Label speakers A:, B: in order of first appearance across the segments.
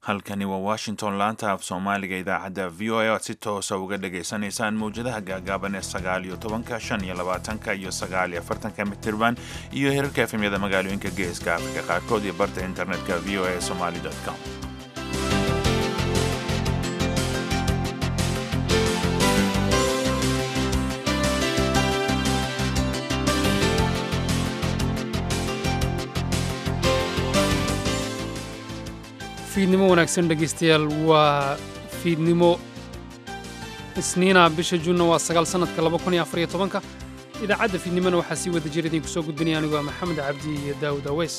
A: halkani waa washington laanta af soomaaliga idaacadda v o a oad si toosa uga dhagaysanaysaan mawjadaha gaagaaban ee sagaal iyo tobanka shan iyo labaatanka iyo sagaal iyo afartanka mitirban iyo herarka efemyada magaalooyinka geeska afrika qaarkood iyo barta internetka v o a somaly com
B: fiidnimo wanaagsan dhegaystayaal waa fiidnimo isniina bisha juunna waa sagaal sannadka laba kun iyo afar iyo tobanka idaacadda fiidnimona waxaa sii wada jira idinku soo gudbinaya anigu waa maxamed cabdi iyo daawud aweys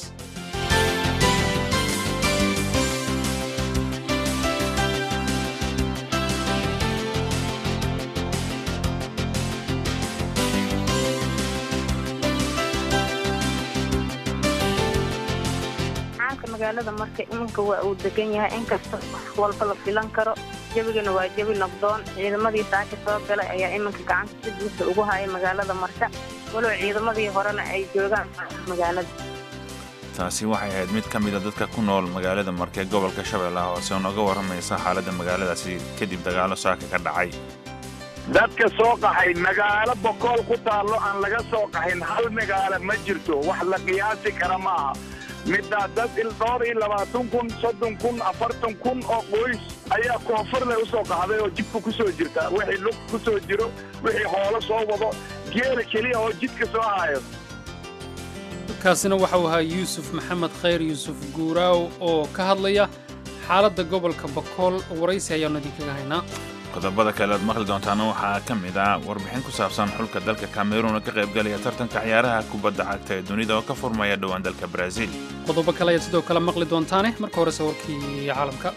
C: magaalada marka iminka waa uu degan yahay inkasta wax walba la filan karo jebigana waa jebi nabdoon ciidamadii saaka soo galay ayaa iminka gacanta si buuxda ugu haya magaalada marka walow ciidamadii horena ay joogaan magaalada
A: taasi waxay ahayd mid ka mida dadka ku nool magaalada marke gobolka shabeellaha hoose oo nooga warramaysa xaaladda magaaladaasi kadib dagaalo saaka ka dhacay
D: dadka soo qaxay magaalo bokool ku taallo aan laga soo qaxin hal magaalo ma jirto wax la qiyaasi kara maaha middaa dad dhowr iyo labaatan kun soddon kun afartan kun oo qoys ayaa koonfurle u soo qaxday oo jidka ku soo jirta wixii lug ku soo jiro wixii hoolo soo wado geela keliya oo jidka soo hayo
B: kaasina waxau ahaa yuusuf maxamed khayr yuusuf guuraaw oo ka hadlaya xaaladda gobolka bakool waraysi ayaannu idinkaga haynaa
A: qodobada kale aad maqli doontaana waxaa ka mid ah warbixin ku saabsan xulka dalka kameruun oo ka qaybgalaya tartanka ciyaaraha kubadda cagta ee dunida oo ka furmaya dhowaan dalka baraaziil
B: qodobo kale ayaad sidoo kale maqli doontaane marka horese warkii caalamka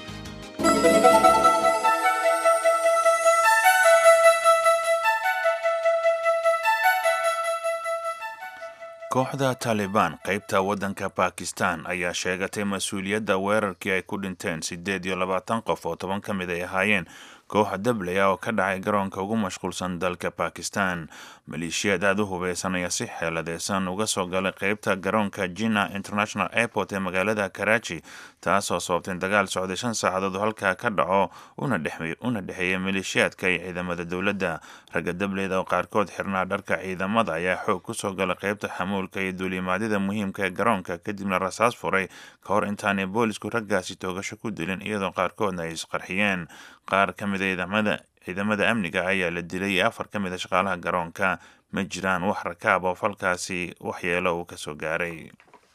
A: kooxda taalibaan qaybta waddanka bakistan ayaa sheegatay mas-uuliyadda weerarkii ay ku dhinteen siddeed iyo labaatan qof oo toban ka mid ay ahaayeen kooxa dablaya oo ka dhacay garoonka ugu mashquulsan dalka bakistan maleeshiyaad aada u hubeysan ayaa si xeeladeysan uga soo galay qeybta garoonka jina international airport ee magaalada karachi taasoo sababtay dagaal socday shan saacadood oo halkaa ka dhaco una dhexeeya maleeshiyaadka iyo ciidamada dowladda ragga dableyda oo qaarkood xirnaa dharka ciidamada ayaa xoog kusoo galay qeybta xamuulka iyo duulimaadyada muhiimka ee garoonka kadibna rasaas furay ka hor intaanay boolisku raggaasi toogasho ku dilin iyadoo qaarkoodna ay isqarxiyeen qaar ka mida ciidamada ciidamada amniga ayaa la dilay iyo afar ka mid a shaqaalaha garoonka ma jiraan wax rakaab oo falkaasi waxyeelo uu ka soo gaaray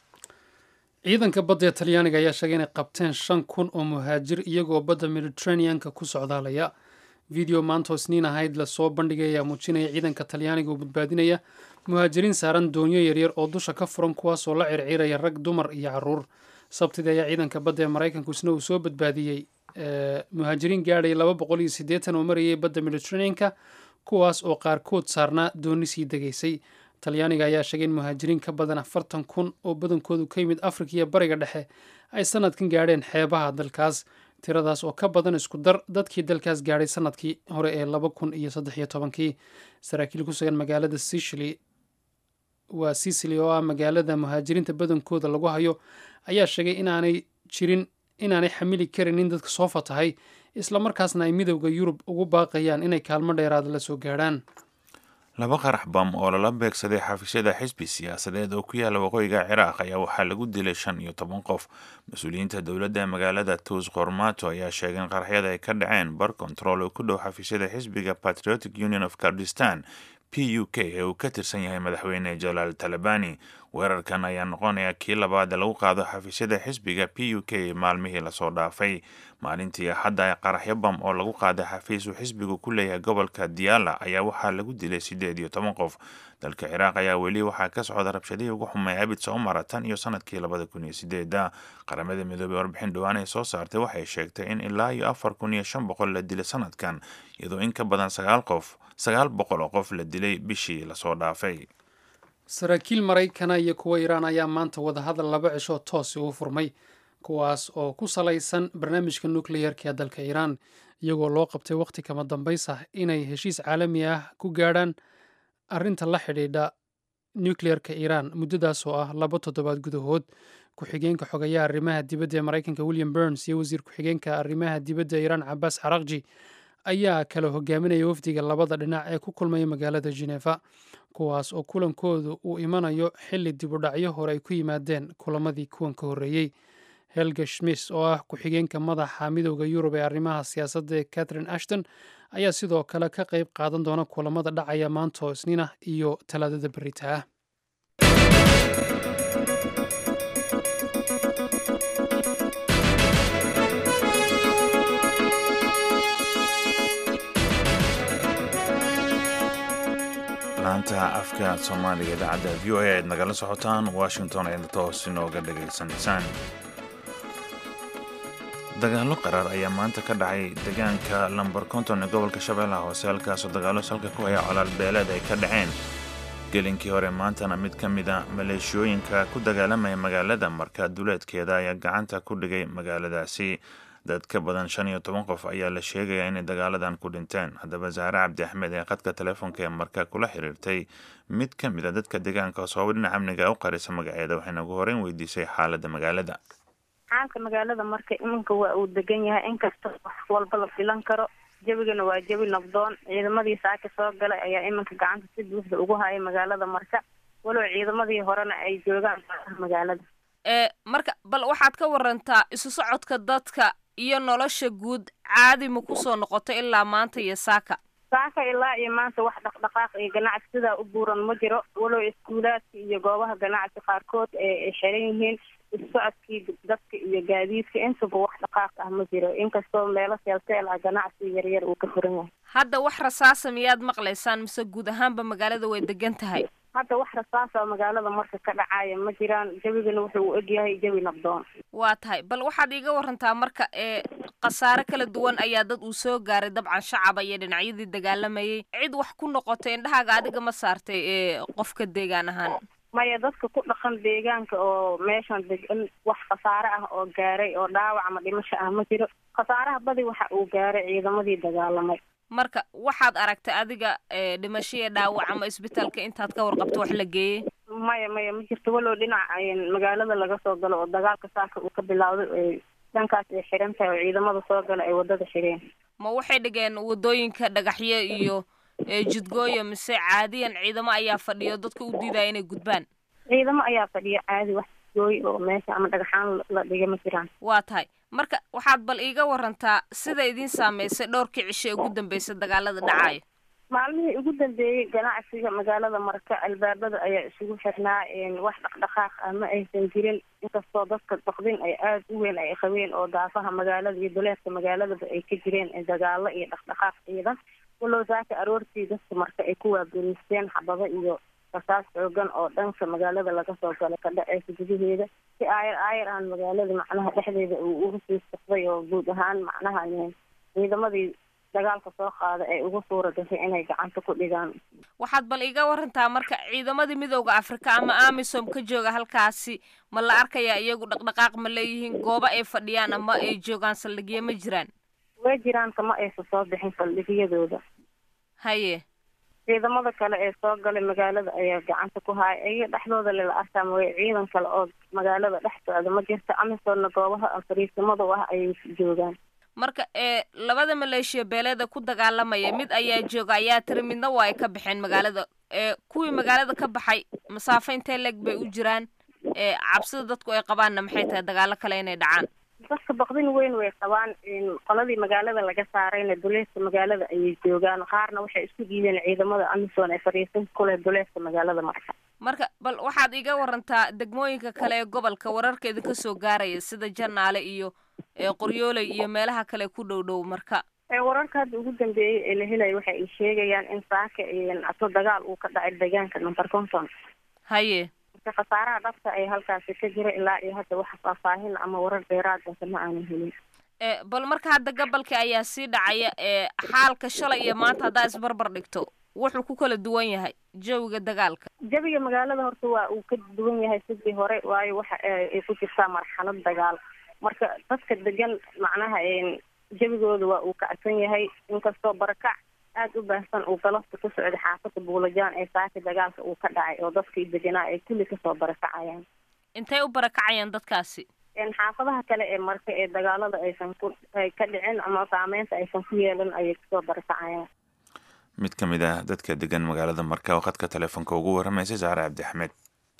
B: ciidanka badda ee talyaaniga ayaa sheegay inay qabteen shan kun oo muhaajir iyagoo badda mediteraneanka ku socdaalaya video maantoo isniin ahayd lasoo bandhigay ayaa muujinaya ciidanka talyaaniga oo badbaadinaya muhaajiriin saaran doonyo yaryar oo dusha ka furan kuwaasoo la circiiraya rag dumar iyo caruur sabtidii ayaa ciidanka badda ee maraykanku isna uu soo badbaadiyey muhaajiriin gaadhay laba boqol iyo siddeetan oo marayay badda mediteraneanka kuwaas oo qaarkood saarnaa dooni sii degaysay talyaaniga ayaa sheegay in muhaajiriin ka badan afartan kun oo badankoodu ka yimid afrika iyo bariga dhexe ay sanadkan gaadheen xeebaha dalkaas tiradaas oo ka badan isku dar dadkii dalkaas gaadhay sanadkii hore ee laba kun iyo saddex iyo tobankii saraakiil ku sugan magaalada sicily waa sicily oo ah magaalada muhaajiriinta badankooda lagu hayo ayaa sheegay inaanay jirin inaanay xamili karin in dadka soo fatahay islamarkaasna ay midowda yurub ugu baaqayaan inay kaalmo dheeraada la soo gaadhaan
A: laba qarax bam oo lala beegsaday xafiisyada xisbi siyaasadeed oo ku yaala waqooyiga ciraaq ayaa waxaa lagu dilay shan iyo toban qof mas-uuliyiinta dowladda magaalada tuus qormato ayaa sheegay in qaraxyada ay ka dhaceen bar control oo ku dhow xafiisyada xisbiga patriotic union of kurdistan p u k ee uu ka tirsan yahay madaxweyne jalaal talabani weerarkan ayaa noqonaya kii labaad lagu qaado xafiisyada xisbiga p u k maalmihii lasoo dhaafay maalintii axadda qaraxyo bam oo lagu qaaday xafiis uu xisbigu ku leeyahay gobolka diyaala ayaa waxaa lagu dilay siddeed iyo toban qof dalka ciraaq ayaa weli waxaa ka socda rabshadihii ugu xumay abid soo mara tan iyo sanadkii labada kun iyo sideeda qaramada midoobey warbixin dhowaan ay soo saartay waxay sheegtay in ilaa iyo afar kun iyo shan boqol la dilay sanadkan iyadoo in ka badan sagaal qof sagaal boqol oo qof la dilay bishii lasoo dhaafay
B: saraakiil maraykana iyo kuwa iiraan ayaa maanta wadahadal laba cisho toosi u furmay kuwaas oo ku salaysan barnaamijka nukleyarka ee dalka iiraan iyagoo loo qabtay wakhti kama dambaysa inay heshiis caalami ah ku gaadhaan arrinta la xidhiidha nukleyarka iiraan muddadaas oo ah laba toddobaad gudahood ku-xigeenka xogayaha arrimaha dibadda ee maraykanka william burns iyo wasiir ku-xigeenka arrimaha dibadda iiraan cabaas carakji ayaa kala hogaaminaya wafdiga labada dhinac ee ku kulmaya magaalada genefa kuwaas oo kulankoodu uu imanayo xilli dibudhacyo hore ay ku yimaadeen kulamadii kuwan ka horreeyey helga schmis oo ah ku-xigeenka madaxa midooda yurub ee arrimaha siyaasadda ee catherine ashton ayaa sidoo kale ka qayb qaadan doona kulamada dhacaya maanta oo isniin ah iyo talaadada berita ah
A: laanta afka soomaaliga idaacadda v o a aad nagala socotaan washington ayadna toos inooga dhagaysanaysaan dagaallo qaraar ayaa maanta ka dhacay deegaanka lambar konton ee gobolka shabeellaha hoose halkaasoo dagaallo salka ku haya colaal beeleed ay ka dhaceen gelinkii hore maantana mid ka mid a maleeshiyooyinka ku dagaalamaya magaalada marka duleedkeeda ayaa gacanta ku dhigay magaaladaasi dad ka badan shan iyo toban qof ayaa la sheegayaa inay dagaaladan ku dhinteen haddaba zahre cabdi axmed ee khadka telefoonka ee marka kula xiriirtay mid ka mid a dadka deegaanka sababa dhinaca amniga u qarisa magaceeda waxayna ugu horeyn weydiisay xaaladda magaalada
C: xaalka magaalada marka iminka waa uu degan yahay inkasta wax walba la filan karo jebigana waa jebi nabdoon ciidamadii saaka soo galay ayaa iminka gacanta si buuxda ugu haya magaalada marka walow ciidamadii horena ay joogaan magaalada
E: ee marka bal waxaad ka warantaa isu socodka dadka iyo nolosha guud caadi ma kusoo noqoto ilaa maanta iyo saaka
C: saaka ilaa iyo maanta wax dhaqdhaqaaq iyo ganacsi sidaa u buuran ma jiro walow iskuulaadka iyo goobaha ganacsi qaarkood ay xiran yihiin isusocodkii dadka iyo gaadiidka intaba wax dhaqaaq ah ma jiro inkastoo meelo seelseel ah ganacsi yaryar uu ka furan yahay
E: hadda wax rasaasa miyaad maqlaysaan mise guud ahaanba magaalada way degan tahay
C: hadda wax rasaasa magaalada marka ka dhacaya ma jiraan jebigana wuxuu u egyahay jebi nabdoon
E: waa tahay bal waxaad iiga warantaa marka ee khasaare kala duwan ayaa dad uu soo gaaray dabcan shacaba iyo dhinacyadii dagaalamayay cid wax ku noqotay indhahaaga adiga ma saartay ee qofka deegaan ahaan
C: maya dadka ku dhaqan deegaanka oo meeshan degan wax khasaare ah oo gaaray oo dhaawac ama dhimasho ah ma jiro khasaaraha badi waxa uu gaaray ciidamadii dagaalamay
E: marka waxaad aragtay adiga dhimashaya dhaawac ama isbitaalka intaad ka warqabto wax la geeyey
C: maya maya ma jirto walow dhinac magaalada laga soo galo oo dagaalka saaka uu ka bilowday dhankaas ay xiran tahay oo ciidamada soo gala ay wadada xireen
E: ma waxay dhigeen wadooyinka dhagaxyo iyo jidgooyo mise caadiyan ciidamo ayaa fadhiyo dadka u diidaya inay gudbaan
C: ciidamo ayaa fadhiya caadi wax jidgooy oo meesha ama dhagaxaan la dhiga ma jiraan
E: waa tahay marka waxaad bal iiga warantaa sida idiin saameysay dhowrkii cisho ee ugu dambeysay dagaalada dhacayo
C: maalmihii ugu dambeeyey ganacsiga magaalada marka albaabada ayaa isugu xirnaa wax dhaqdhaqaaq ah ma aysan jirin inkastoo dadka baqdin ay aada u weyn ay qabeen oo daafaha magaalada iyo duleedka magaaladaba ay ka jireen dagaalo iyo dhaqdhaqaaq ciidan walow saaka aroortii dadka marka ay ku waaberiisteen xabado iyo rasaas xoogan oo dhanka magaalada laga soo galo ka dhaceysa gudaheeda si aayar aayar aan magaalada macnaha dhexdeeda uu uga sii socday oo guud ahaan macnaha ciidamadii dagaalka soo qaada ay ugu suura gashay inay gacanta ku dhigaan
E: waxaad bal iga warantaa marka ciidamadii midooda afrika ama amisom ka jooga halkaasi ma la arkayaa iyagu dhaqdhaqaaq ma leeyihiin goobo ay fadhiyaan ama ay joogaan saldhigyo ma jiraan
C: way jiraan kama aysa soo bixin saldhigyadooda
E: haye
C: ciidamada kale ee soo galay magaalada ayaa gacanta ku haya iyaga dhexdooda lela arkaa mooye ciidan kale oo magaalada dhex socda ma jirto amisoomna goobaha fariisimada u ah ayay joogaan
E: marka ee labada maleeshiya beeleeda ku dagaalamaya mid ayaa jooga ayaa tiri midna waa ay ka baxeen magaalada ee kuwii magaalada ka baxay masaafo intee leeg bay u jiraan ee cabsida dadku ay qabaanna maxay tahay dagaalo kale inay dhacaan
C: dadka baqdin weyn way qabaan qoladii magaalada laga saarayna duleedka magaalada ayay joogaan qaarna waxay isku diideen ciidamada amisom ee fariisin kuleh duleedka magaalada marka
E: marka bal waxaad iga warantaa degmooyinka kale ee gobolka wararka idinka soo gaaraya sida janaale iyo qoryooley iyo meelaha kale ku dhow dhow marka
C: wararka hadda ugu dambeeyey ee la helaya waxa ay sheegayaan in saaka aso dagaal uu ka dhacay deegaanka number conton
E: haye
C: marka khasaaraha dhabta ee halkaasi ka jira ilaa iyo hadda waxa faahfaahin ama warar dheeraadasa ma aanan helin
E: bal marka hadda gobolka ayaa sii dhacaya ee xaalka shalay iyo maanta haddaa isbarbar dhigto wuxuu ku kala duwan yahay jawiga dagaalka
C: jawiga magaalada horta waa uu ka duwan yahay sidii hore waayo waxa ay ku jirtaa marxalad dagaal marka dadka degan macnaha jawigooda waa uu kacsan yahay inkastoo barakac aada u baahsan uu galafta ku socday xaafada buulajaan ee saaka dagaalka uu ka dhacay oo dadkii deganaa ay kulli kasoo barakacayaan
E: intay u barakacayaan dadkaasi
C: xaafadaha kale ee marka ee dagaalada aysan ku ay ka dhicin ama saameynta aysan ku yeelan ayay kusoo barakacayaan
A: mid ka mid ah dadka degan magaalada marka oo khadka telefoonka ugu warramaysay saare cabdi axmed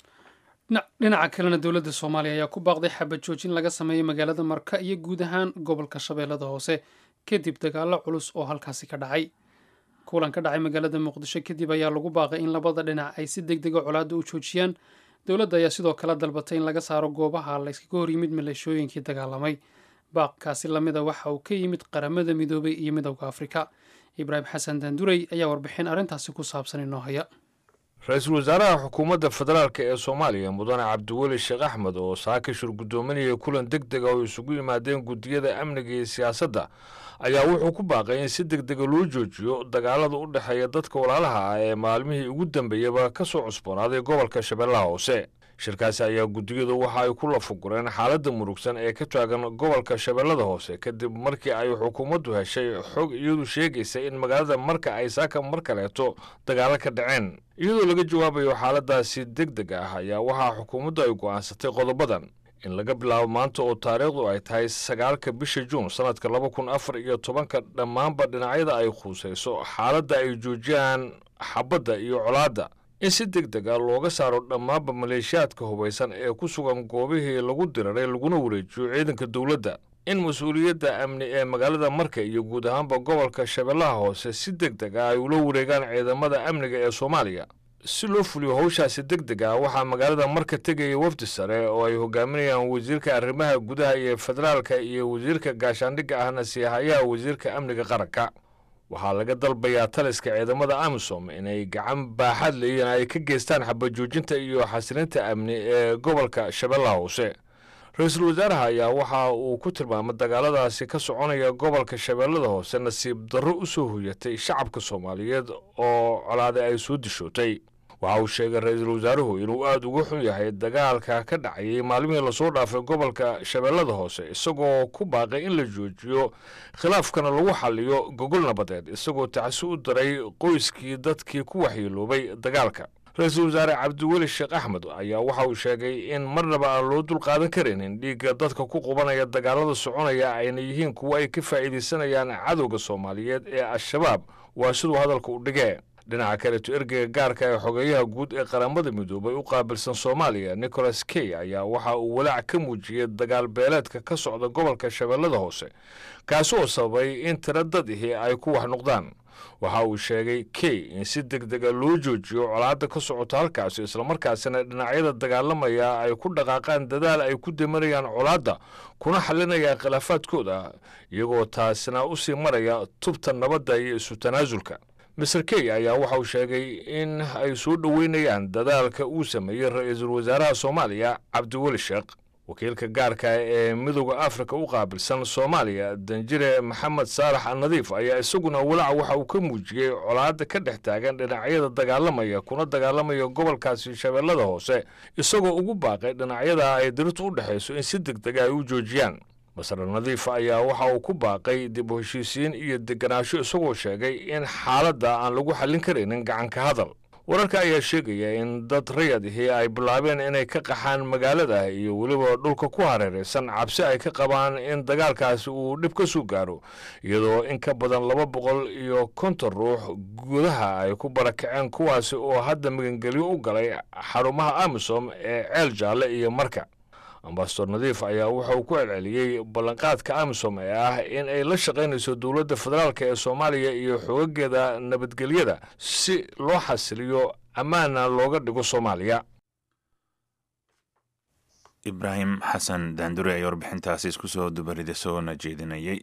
B: dhinaca kalena dowladda soomaaliya ayaa ku baaqday xabad joojin laga sameeyo magaalada marka iyo guud ahaan gobolka shabeellada hoose kadib dagaallo culus oo halkaasi ka dhacay kulan ka dhacay magaalada muqdisho kadib ayaa lagu baaqay in labada dhinac ay si deg dega colaadda u joojiyaan dowladda ayaa sidoo kale dalbatay in laga saaro goobaha layskaga hor yimid maleeshooyinkii dagaalamay baaqkaasi lamida waxa uu ka yimid qaramada midoobay iyo midowda afrika ibraahim xasan daandurey ayaa warbixin arrintaasi ku saabsan inoo haya
F: ra-iisul wasaaraha xukuumadda federaalk ee soomaaliya mudane cabdiweli sheekh axmed oo saakishir guddoominaya kulan deg dega oo isugu yimaadeen guddiyada amniga iyo siyaasadda ayaa wuxuu ku baaqay in si deg dega loo joojiyo dagaalada u dhexeeya dadka walaalaha ah ee maalmihii ugu dambeeyaba ka soo cusboonaaday gobolka shabeellaha hoose shirkaasi ayaa guddiyadu waxa ay ku lafugureen xaaladda murugsan ee ka taagan gobolka shabeellada hoose kadib markii ay xukuumaddu heshay xog iyadu sheegaysa in magaalada marka ay saaka mar kaleeto dagaalo ka dhaceen iyadoo laga jawaabayo xaaladaasi deg deg ah ayaa waxaa xukuumaddu ay go'aansatay qodobadan in laga bilaabo maanta oo taariikhdu ay tahay sagaalka bisha juun sannadka laba kun afar iyo tobanka dhammaanba dhinacyada ay khuusayso xaaladda ay joojiyaan xabadda iyo colaadda in si deg deg a looga saaro dhammaanba maleeshiyaadka hubaysan ee ku sugan goobihii lagu diraray laguna wareejiyo ciidanka dowladda in mas-uuliyadda amni ee magaalada marka iyo guud ahaanba gobolka shabeellaha hoose si deg deg ah ay ula wareegaan ciidamada amniga ee soomaaliya si loo fuliyo howshaasi deg deg ah waxaa magaalada marka tegaya wafdi sare oo ay hogaaminayaan wasiirka arrimaha gudaha iyo federaalka iyo wasiirka gaashaandhigga ahna siihayaha wasiirka amniga qaranka waxaa laga dalbayaa taliska ciidamada amisom inay gacan baaxad leeyiin ay ka geystaan xabajoojinta iyo xasilinta amni ee gobolka shabeellaha hoose ra-iisul wasaaraha ayaa waxa uu ku tilmaamay dagaaladaasi ka soconaya gobolka shabeellada hoose nasiib darro u soo hoyatay shacabka soomaaliyeed oo colaade ay soo dishootay waxa uu sheegay ra-iisul wasaaruhu inuu aada uga xun yahay dagaalka ka dhacayay maalmihii lasoo dhaafay gobolka shabeellada hoose isagoo ku baaqay in la joojiyo khilaafkana lagu xaliyo gogol nabadeed isagoo tacsi u daray qoyskii dadkii ku waxyeeloobay dagaalka ra-iisul wasaare cabdiweli sheekh axmed ayaa waxa uu sheegay in marnaba aan loo dulqaadan karaynin dhiigga dadka ku qubanaya dagaalada soconaya ayna yihiin kuwo ay ka faa'iidaysanayaan cadowga soomaaliyeed ee al-shabaab waa siduu hadalka u dhigee dhinaca kaleeto ergeyga gaarka ee xogeeyaha guud ee qaramada midoobay u qaabilsan soomaaliya nicholas key ayaa waxa uu walaac ka muujiyey dagaal beeleedka ka socda gobolka shabeellada hoose kaasi oo sababay in tiro dad ihi ay ku wax noqdaan waxa uu sheegay key in si deg dega loo joojiyo colaadda ka socota halkaasi islamarkaasina dhinacyada dagaalamaya ay ku dhaqaaqaan dadaal ay ku damanayaan colaadda kuna xalinayaan khilaafaadkooda iyagoo taasina u sii maraya tubta nabadda iyo isu tanaasulka master key ayaa waxa uu sheegay in ay soo dhoweynayaan dadaalka uu sameeyey ra-iisul wasaaraha soomaaliya cabdiweli sheekh wakiilka gaarka ee midooda afrika u qaabilsan soomaaliya danjire maxamed saalax annadiif ayaa isaguna walaac waxa uu ka muujiyey colaadda ka dhex taagan dhinacyada dagaalamaya kuna dagaalamaya gobolkaasi shabeellada hoose isagoo ugu baaqay dhinacyada ay dirirtu u dhexayso in si deg dega ay u joojiyaan masar nadiif ayaa waxa uu ku baaqay dib u heshiisiin iyo deganaansho isagoo sheegay in xaaladda aan lagu xallin karaynin gacanka hadal wararka ayaa sheegaya in dad rayad ahi ay bilaabeen inay ka qaxaan magaalada iyo weliba dhulka ku hareeraysan cabsi ay ka qabaan in dagaalkaasi uu dhib ka soo gaaro iyadoo in ka badan laba boqol iyo konton ruux gudaha ay ku barakaceen kuwaasi oo hadda magangelyo u galay xarumaha amisom ee ceel jaalle iyo marka ambasador nadiif ayaa wuxa uu ku celceliyey ballanqaadka amisom ee ah in ay la shaqaynayso dowladda federaalk ee soomaaliya iyo xoogageeda nabadgelyada si loo xasiliyo ammaana looga dhigo soomaaliya
A: ibraahim xasan daandure ayaa warbixintaasi isku soo dubarida soona jeedinayay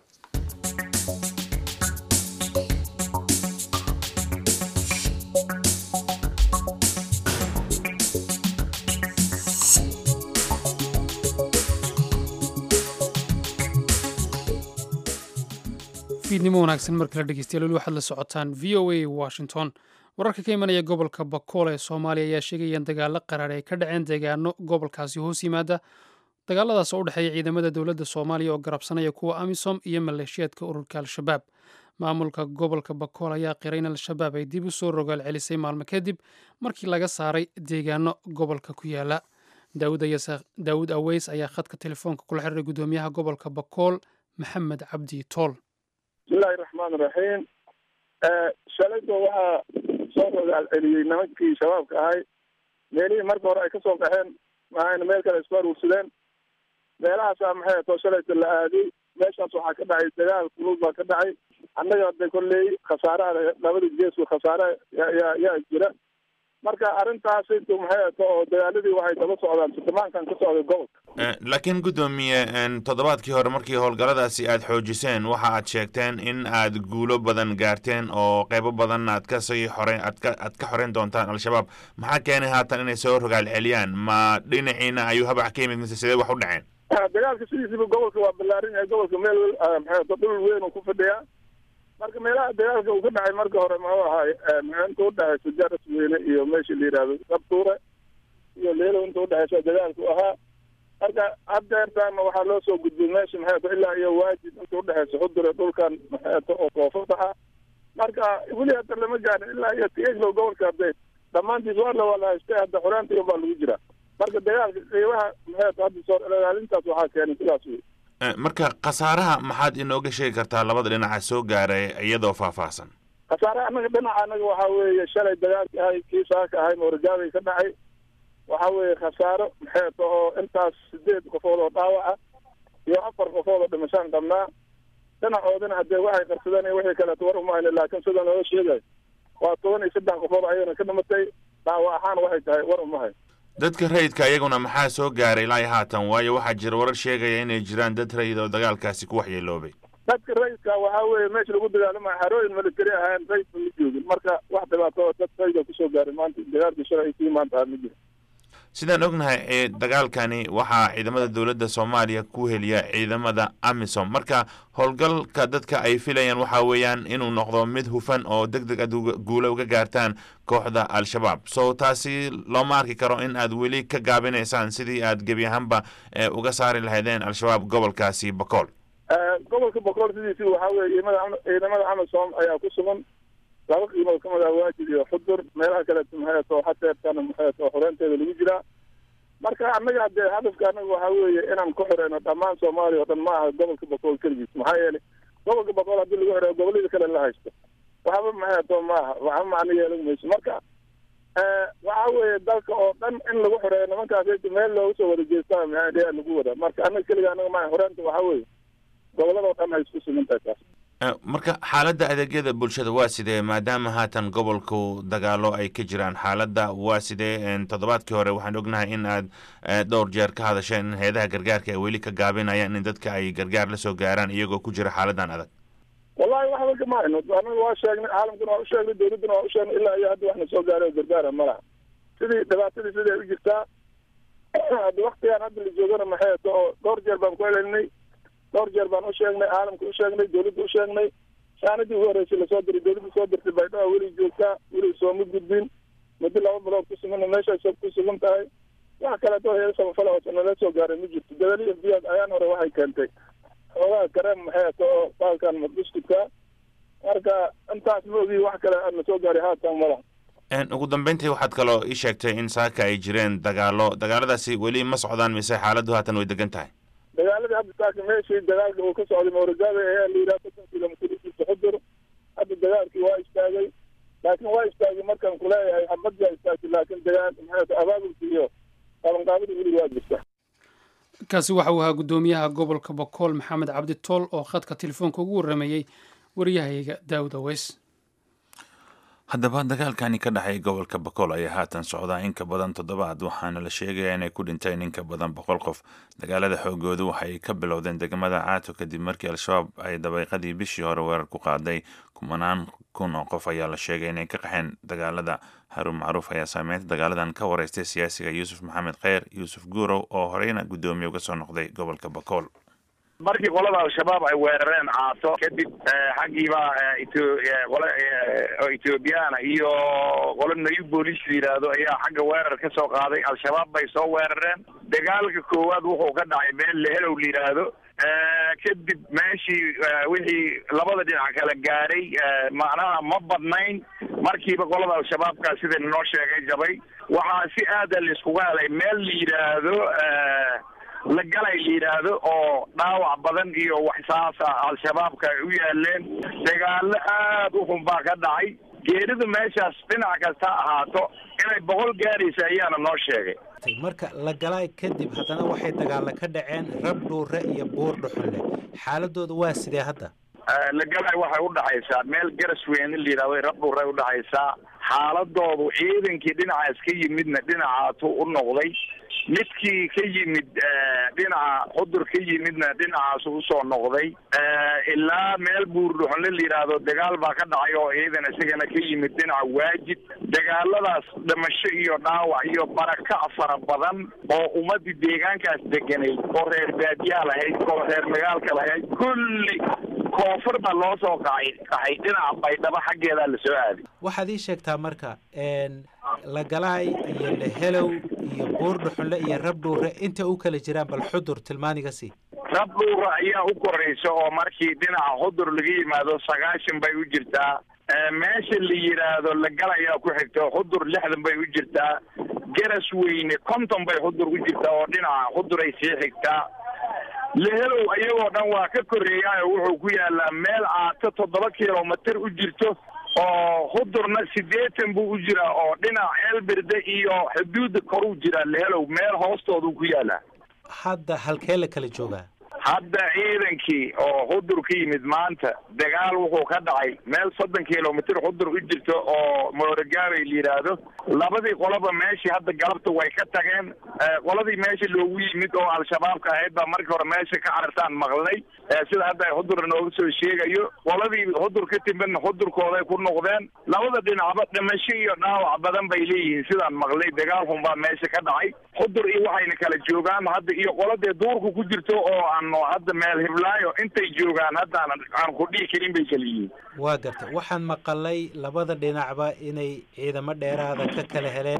B: fiidnimo wanaagsan markala dhegeystayaal weli waxaad la socotaan v o a washington wararka ka imanaya gobolka bakool ee soomaaliya ayaa sheegaya in dagaalo qaraar ay ka dhaceen deegaano gobolkaasi hoos yimaada dagaaladaas oo u dhexeeya ciidamada dowladda soomaaliya oo garabsanaya kuwa amisom iyo maleeshiyaadka ururka al-shabaab maamulka gobolka bakool ayaa qiray in al-shabaab ay dib u soo rogaal celisay maalmo kadib markii laga saaray deegaano gobolka ku yaala daawud aweys ayaa khadka telefoonka kula xiriiray guddoomiyaha gobolka bakool maxamed cabdi tool
G: bismillahi raxmaan raxiim shalayba waxaa soo rogaal celiyey nimankii shabaabka ahay meelihii marka hore ay kasoo qaxeen mahayna meel kale isku aruursadeen meelahaasaa maxay atoo shalayta la aaday meeshaas waxaa ka dhacay dagaal kulul baa ka dhacay annaga de kolley khasaaraha labada geesku khasaare yaa yaa jira marka arrintaas intu maxay ato oo dagaaladii waxay daba socdaan sildhibaankan ka socday gobolka
A: laakiin guddoomiye toddobaadkii hore markii howlgalladaasi aad xoojiseen waxa aad sheegteen in aad guulo badan gaarteen oo qeybo badan aad ka sii xoreen aad ka aad ka xoreyn doontaan al-shabaab maxaa keenay haatan inay soo rogaal celiyaan ma dhinaciina ayuu habac ka yimid mise sidee wax u dhaceen
G: dagaalka sidiisiba gobolka waa ballaaran yahay gobolka meel maxay ato dhul weyn uu ku fadhiyaa marka meelaha dagaalka uu ka dhacay marka hore muxuu ahaay inta udhexaysa jaras weyne iyo meesha la yidhaahdo dabtuure iyo leelo inta udhexaysa dagaalku ahaa marka haddeertaana waxaa loo soo gudbiyey meesha maxay ato ilaa iyo waajid inta udhexaysa xudure dhulkan maxay ato oo koofada ah marka weli hadda lama gaarin ilaa iyo tieglow gobolka hadde dhammaantiis waa la wala haystay hadda xoraantiga baa lagu jiraa marka dagaalka qiimaha maxay ato hadda soo ilaalintaas waxaa keenay sidaas wey
A: marka khasaaraha maxaad inooga sheegi kartaa labada dhinaca soo gaaray iyadoo faahfaahsan
G: khasaaraha annaga dhinaca annaga waxaa weeye shalay dagaalki ahay kii saaka ahay moorgaabay ka dhacay waxaa weeye khasaaro maxay ta oo intaas sideed qofood oo dhaawaca iyo afar qofood oo dhimashaan qabnaa dhinacoodina haddee waxay qarsadeen wixii kaleeto war umayna laakiin sida looga sheegayo waa toban iyo saddex qofood ayagana ka dhimatay dhaawac ahaan waxay tahay war umahay
A: dadka rayidka iyaguna maxaa soo gaaray ilaa iyo haatan waayo waxaa jira warar sheegaya inay jiraan dad rayid oo dagaalkaasi ku waxyeeloobay
G: dadka rayidka waxaa weeye meesha lagu dagaalamayo xarooyin military ahaan rayidka ma joogin marka wax dhibaato dad rayida kusoo gaaray maanta dagaalkii shalay kii maanta ma jiro
A: sidaan ognahay dagaalkani waxaa ciidamada dowladda soomaaliya ku heliya ciidamada amisom marka howlgalka dadka ay filayaan waxa weeyaan inuu noqdo mid hufan oo deg deg aad guula uga gaartaan kooxda al-shabaab so taasi looma arki karo in aad weli ka gaabinaysaan sidii aad gebi ahaanba uga saari lahaydeen al-shabaab gobolkaasi bakool
G: gobolka bakool sidiisi waxaa weye ciidamada amisom ayaa ku sugan laba qiimood kamid ah waajid iyo xudur meelaha kaleeto maxay ato hateertana maxay ato xoreynteeda lagu jiraa marka annaga haddee hadafka annaga waxaa weeye inaan ku xoreyno dhammaan soomaaliya oo dhan ma aha gobolka bakool keligiis maxaa yeelay gobolka bakool haddii lagu xoreeyo gobollada kale la haysto waxba maxay ato maaha waxba macno yeelan mayso marka waxaa weeye dalka oo dhan in lagu xoreeyo nimankaas meel looga soo wada jeestaa maxaa lagu wada marka annaga keliga annaga maaha xoreynta waxaa weeye gobolladao dhan ay isku sugan tahay taas
A: marka xaaladda adeegyada bulshada waa sidee maadaama haatan gobolku dagaalo ay ka jiraan xaaladda waa sidee toddobaadkii hore waxaan ognahay in aad dhowr jeer ka hadasheen in hay-adaha gargaarka ay weli ka gaabinayaan in dadka ay gargaar la soo gaaraan iyagoo ku jira xaaladan adag
G: wallahi waxba kama hayno anaga waa sheegnay caalamkuna waa usheegnay dawladduna waa usheegnay ilaa iyo hadda waxna soo gaaray oo gargaara ma laha sidii dhibaatadii sidii ay u jirtaa hadda waktigaan hadda la joogana maxay ato oo dhowr jeer baan ku helelinay dhowr jeer baan u sheegnay caalamka u sheegnay dawladda u sheegnay shaanadii ugu horreysay lasoo diray dawladda soo dirtay baydhabo weli joogtaa weli sooma gudbin muddo laba bilood ku sugana meeshaas ku sugan tahay wax kaleeto heer samafala oo nala soo gaaray ma jirto dabali f b ayaan hore waxay keentay xoogaha kareem maxay ato oo baalkan madbuskudka marka intaas ma ogi wax kale na soo gaaray haatan mala
A: ugu dambeyntii waxaad kaloo ii sheegtay in saaka ay jireen dagaalo dagaaladaasi weli ma socdaan mise xaaladdu haatan way degan tahay
G: dagaaladii hadda saaka meeshii dagaalka uu ka socday mawragaada ayaa la yidhaha soddon kilomitr xudur hadda dagaalkii waa istaagay laakiin waa istaagay markaan kuleeyahay xabadyaa istaagtay laakiin dagaal maxay abaabulka iyo qabanqaabada weli waa jirta
B: kaasi waxa uu ahaa guddoomiyaha gobolka bokool maxamed cabdi tool oo khadka telefoonka ugu warramayey waryahayga daawud aweys
A: haddaba dagaalkani ka dhexay gobolka bakool ayaa haatan socdaa in ka badan toddobaad waxaana la sheegayaa inay ku dhinteen in ka badan boqol qof dagaalada xoogoodu waxay ka bilowdeen degmada caato kadib markii al-shabaab ay dabayqadii bishii hore weerar ku qaaday kumanaan kun oo qof ayaa la sheegay inay ka qaxeen dagaalada haruun macruuf ayaa saameynta dagaaladan ka wareystay siyaasiga yuusuf maxamed kheyr yuusuf guurow oo horeyna guddoomiye uga soo noqday gobolka bakool
D: markii qolada al-shabaab ay weerareen caato kadib xaggiiba qole oo ethoobiyaana iyo qolo nayu booliis la yidhaahdo ayaa xagga weerar ka soo qaaday al-shabaab bay soo weerareen dagaalka koowaad wuxuu ka dhacay meel lehelow la yidhaahdo kadib meeshii wixii labada dhinac kala gaaray macnaha ma badnayn markiiba qolada al-shabaabka sida noo sheegay jabay waxaa si aada laiskuga helay meel la yidhaahdo la galay la yidhaahdo oo dhaawac badan iyo waxsaasa al-shabaabka ay u yaaleen dagaalo aada u xun baa ka dhacay geeridu meeshaas dhinac kasta ahaato inay boqol gaaraysa ayaana noo sheegay
H: marka la galaay kadib haddana waxay dagaalla ka dhaceen rab dhuure iyo buur dhuxulle xaaladooda waa sidee hadda
D: lagalay waxay udhaxaysaa meel garas weyn in la yidhahdo rab dhuuray udhaxaysaa xaaladoodu ciidankii dhinacaas ka yimidna dhinacaatu u noqday midkii ka yimid dhinaca xudur ka yimidna dhinacaasu usoo noqday ilaa meel buurdhuxunle la yidhaahdo dagaal baa ka dhacay oo ciidan isagana ka yimid dhinaca waajid dagaaladaas dhimasho iyo dhaawac iyo barakac fara badan oo ummadii deegaankaas deganayd oo reer baadiyaa lahayd oo reer magaalka lahayd kulli koonfur baa loo soo kacay kaxay dhinaca baydhabo xaggeedaa lasoo aaday
H: waxaad ii sheegtaa marka lagalaay iyo lehelow iyo buur dhuxunle iyo rab dhuure inta u kala jiraan bal xudur tilmaaniga sii
D: rab dhuura ayaa u koraysa oo markii dhinaca xudur laga yimaado sagaashan bay u jirtaa meesha la yidhaahdo lagal ayaa ku xigta xudur lixdan bay u jirtaa garas weyne konton bay xudur u jirtaa oo dhinaca xudur ay sii xigtaa lehelow iyagoo dhan waa ka koreeyaa oo wuxuu ku yaalaa meel aato toddoba kilomitir u jirto oo hudurna siddeetan buu u jiraa oo dhinaca eelberde iyo xuduudda koruu jiraa lehelow meel hoostoodu ku yaalaa
H: hadda halkee la kala joogaa
D: hadda ciidankii oo xudur ka yimid maanta dagaal wuxuu ka dhacay meel soddon kilomitir xudur u jirto oo mooragaabay la yidhaahdo labadii qoloba meeshii hadda galabta way ka tageen qoladii meesha loogu yimid oo al-shabaabka ahayd baa markii hore meesha ka carartaan maqlay sida hadda ay xudur nooga soo sheegayo qoladii xudur ka timidna xudurkooday ku noqdeen labada dhinacba dhimasho iyo dhaawac badan bay leeyihiin sidaan maqlay dagaal xun baa meesha ka dhacay xudur iyo waxayna kala joogaan hadda iyo qoladee duurka ku jirto oo aan hadda meel hiblaayo intay joogaan haddaan aan ku dhihi karin bay kala yihiin
H: waa garta waxaan maqalay labada dhinacba inay ciidamo dheeraada ka kala heleen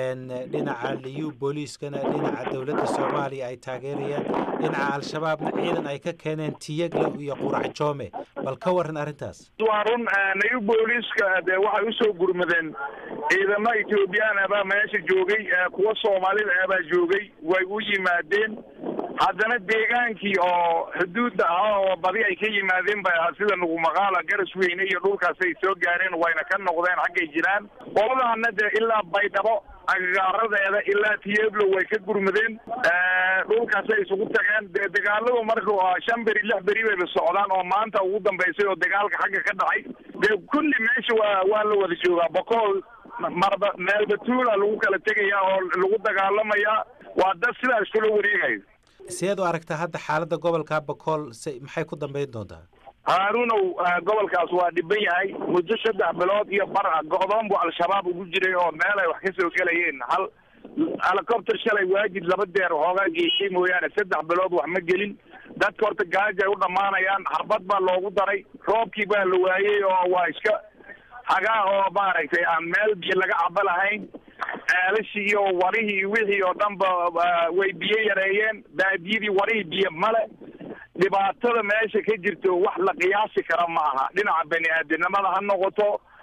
H: dhinaca liyu booliiskana dhinaca dowladda soomaaliya ay taageerayaan dhinaca al-shabaabna ciidan ay ka keeneen tiyagla iyo qurac joome bal ka waran arrintaas
D: waa run liyu booliiska dee waxay usoo gurmadeen ciidamo ethoobiyan abaa meesha joogay kuwa soomaalida abaa joogay way u yimaadeen haddana deegaankii oo xuduudda ah oo badi ay ka yimaadeen bay ahaa sida nugumaqaala garas weyne iyo dhulkaasay soo gaareen wayna ka noqdeen xaggay jiraan qoladaana dee ilaa baydhabo agagaaradeeda ilaa tiyeblo way ka gurmadeen dhulkaasay isugu tageen dee dagaaladu markuu shan beri lix beri bayba socdaan oo maanta ugu dambaysay oo dagaalka xagga ka dhacay dee kulli meesha waa waa la wada joogaa boqol marba meelbatuula lagu kala tegayaa oo lagu dagaalamayaa waa dad sidaa iskula wareegayo
H: sideed u aragtaa hadda xaaladda gobolka bakool se maxay ku dambayn doontaa
D: haarunow gobolkaas waa dhiban yahay muddo saddex bilood iyo bar ah go-doon buu al-shabaab ugu jiray oo meel ay wax ka soo gelayeen hal helicopter shalay waajid laba deer hoogaa geeshay mooyaane saddex bilood wax ma gelin dadka horta gaaja ay u dhammaanayaan xarbad baa loogu daray roobkii baa la waayey oo waa iska hagaa oo maaragtay aan meel biyo laga cabo lahayn ceelashii iyo warihii wixii oo dhan ba way biyo yareeyeen baadiyadii warihii biyo male dhibaatada meesha ka jirto wax la qiyaasi kara ma aha dhinaca bani aadamnimada ha noqoto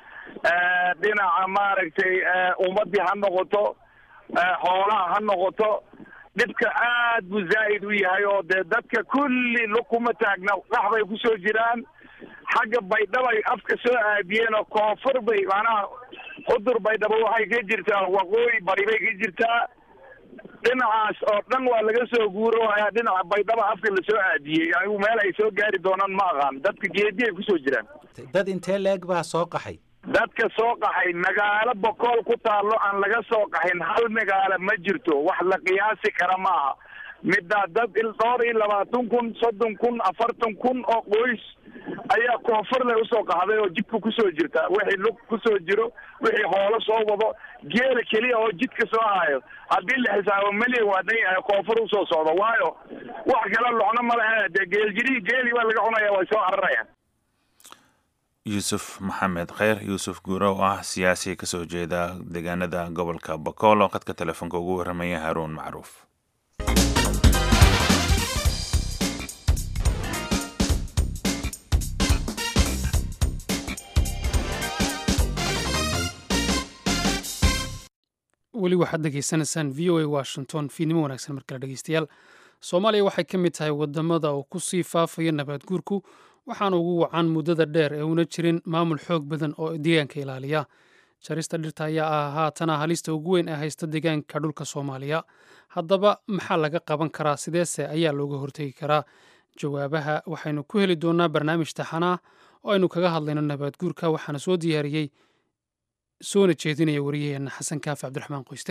D: dhinaca maaragtay ummadii ha noqoto xoolaha ha noqoto dhibka aad buu zaa'id u yahay oo dee dadka kulli lukuma taagna qax bay kusoo jiraan xagga baydhabo ay afka soo aadiyeen oo koonfur bay macnaha xudur baydhabo waxay ka jirtaa waqooyi bari bay ka jirtaa dhinacaas oo dhan waa laga soo guuro ayaa dhinaca baydhabo afka lasoo aadiyey anigu meel ay soo gaari doonaan ma aqaan dadka geedi ay kusoo jiraan
H: dad intee leeg baa soo qaxay
D: dadka soo qaxay magaalo bokool ku taallo aan laga soo qaxin hal magaalo ma jirto wax la qiyaasi kara ma aha middaa dad dhowr iyo labaatan kun soddon kun afartan kun oo qoys ayaa koonfurle usoo qaxday oo jidka kusoo jirta wixii lug kusoo jiro wixii hoolo soo wado geela keliya oo jidka soo hayo haddii la xisaabo meliyan waa dhan yahay koonfur usoo socdo waayo wax kale locno ma lehe dee geeljiri geeli baa laga cunaya way soo cararayaan
A: yuusuf maxamed kheyr yuusuf guuro oo ah siyaasi kasoo jeeda deegaanada gobolka bakool oo khadka telefoonka ugu warramaya haruun macruuf
B: weli waxaad dhegaysanaysaan v o a washington fiidnimo wanaagsan markale dhegeystayaal soomaaliya waxay ka mid tahay wadamada oo kusii faafaya nabaad guurku waxaana ugu wacan muddada dheer ee una jirin maamul xoog badan oo deegaanka ilaaliya jarista dhirta ayaa ah haatana halista ugu weyn ee haysta deegaanka dhulka soomaaliya haddaba maxaa laga qaban karaa sideese ayaa looga hortegi karaa jawaabaha waxaynu ku heli doonaa barnaamij taxanaa oo aynu kaga hadlayno nabaad guurka waxaana soo diyaariyey soona jeedinaya wariyaheenna xasan kaafi cabdiraxmaan qoyste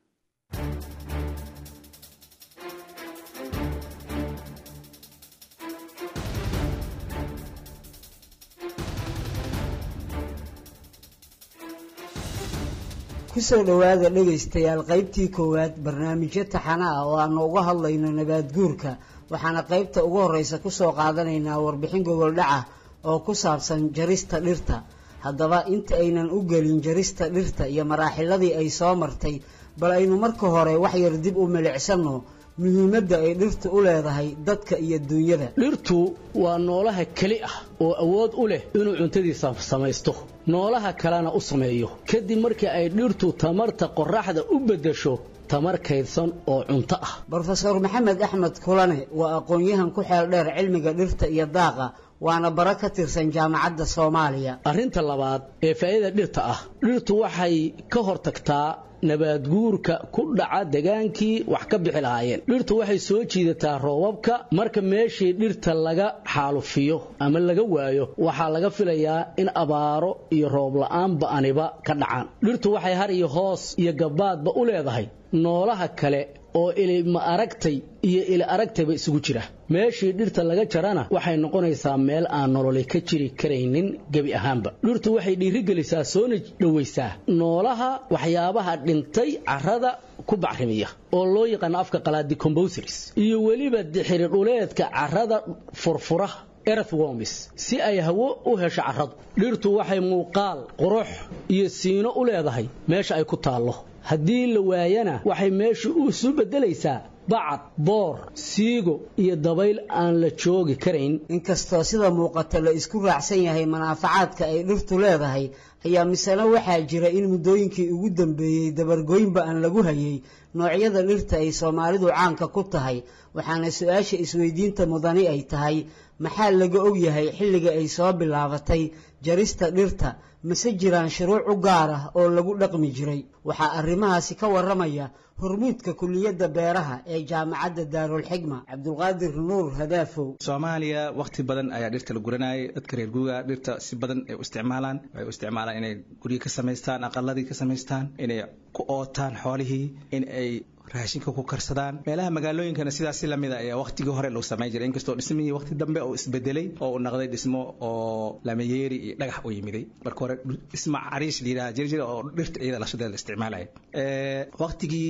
I: kusoo dhowaada dhegaystayaal qaybtii koowaad barnaamijyo taxana ah oo aanu uga hadlayno nabaad guurka waxaana qaybta ugu horreysa kusoo qaadanaynaa warbixin gogoldhaca oo ku saabsan jarista dhirta haddaba inta aynan u gelin jarista dhirta iyo maraaxiladii ay soo martay bal aynu marka hore wax yar dib u milicsanno muhiimadda ay dhirtu u leedahay dadka iyo duunyada
J: dhirtu waa noolaha keli ah oo awood u leh inuu cuntadiisa samaysto noolaha kalena u sameeyo kadib markii ay dhirtu tamarta qorraxda u beddesho tamar kaydsan oo cunto ah
I: brofeor maxamed axmed kulane waa aqoon-yahan ku xeel dheer cilmiga dhirta iyo daaqa waana bara ka tirsan jaamacadda soomaaliya
J: arrinta labaad ee faa'iida dhirta ah dhirtu waxay ka hortagtaa nabaadguurka ku dhaca degaankii wax ka bixi lahaayeen dhirtu waxay soo jiidataa roobabka marka meeshii dhirta laga xaalufiyo ama laga waayo waxaa laga filayaa in abaaro iyo roob la'aan ba'aniba ka dhacaan dhirtu waxay har iyo hoos iyo gabaadba u leedahay noolaha kale oo ilima aragtay iyo ili aragtayba isugu jira meeshii dhirta laga jarana waxay noqonaysaa meel aan nololi ka jiri karaynin gebi ahaanba dhirtu waxay dhiirigelisaa soona dhowaysaa noolaha waxyaabaha dhintay carrada ku bacrimiya oo loo yaqaano afka qalaad decombosers iyo weliba dixiri dhuleedka carrada furfura earthworms si ay hawo u hesho carradu dhirtu waxay muuqaal qurux iyo siino u leedahay meesha ay ku taallo haddii la waayana waxay meeshu u isu beddelaysaa bacad boor siigo iyo dabayl aan la joogi karayn
I: inkastoo sida muuqata la isku raacsan yahay manaafacaadka ay dhirtu leedahay ayaa misena waxaa jira in muddooyinkii ugu dambeeyey dabargoynba aan lagu hayay noocyada dhirta ay soomaalidu caanka ku tahay waxaana su-aasha isweydiinta mudani ay tahay maxaa laga ogyahay xilliga ay soo bilaabatay jarista dhirta mase jiraan shuruuc u gaar ah oo lagu dhaqmi jiray waxaa arrimahaasi ka warramaya hormuudka kuliyadda beeraha ee jaamacadda daarulxigma cabdulqaadir nuur hadaafow
K: soomaaliya wakhti badan ayaa dhirta la guranayay dadka reer guuga dhirta si badan ay u isticmaalaan waxay u isticmaalaan inay guryo ka samaystaan aqaladii ka samaystaan inay ku ootaan xoolihii in ay raashinka ku karsadaan meelaha magaalooyinkana sidaas si lamida ayaa waqtigii hore loo samayn jiray inkastoo dhismihii waqti dambe oo isbedelay oo uu noqday dhismo oo lamayeeri iyo dhagax u yimiday marka hore dhismo cariish la yidhaha jiri jira oo dhirta iyada lashadeeda la isticmaalaya waqtigii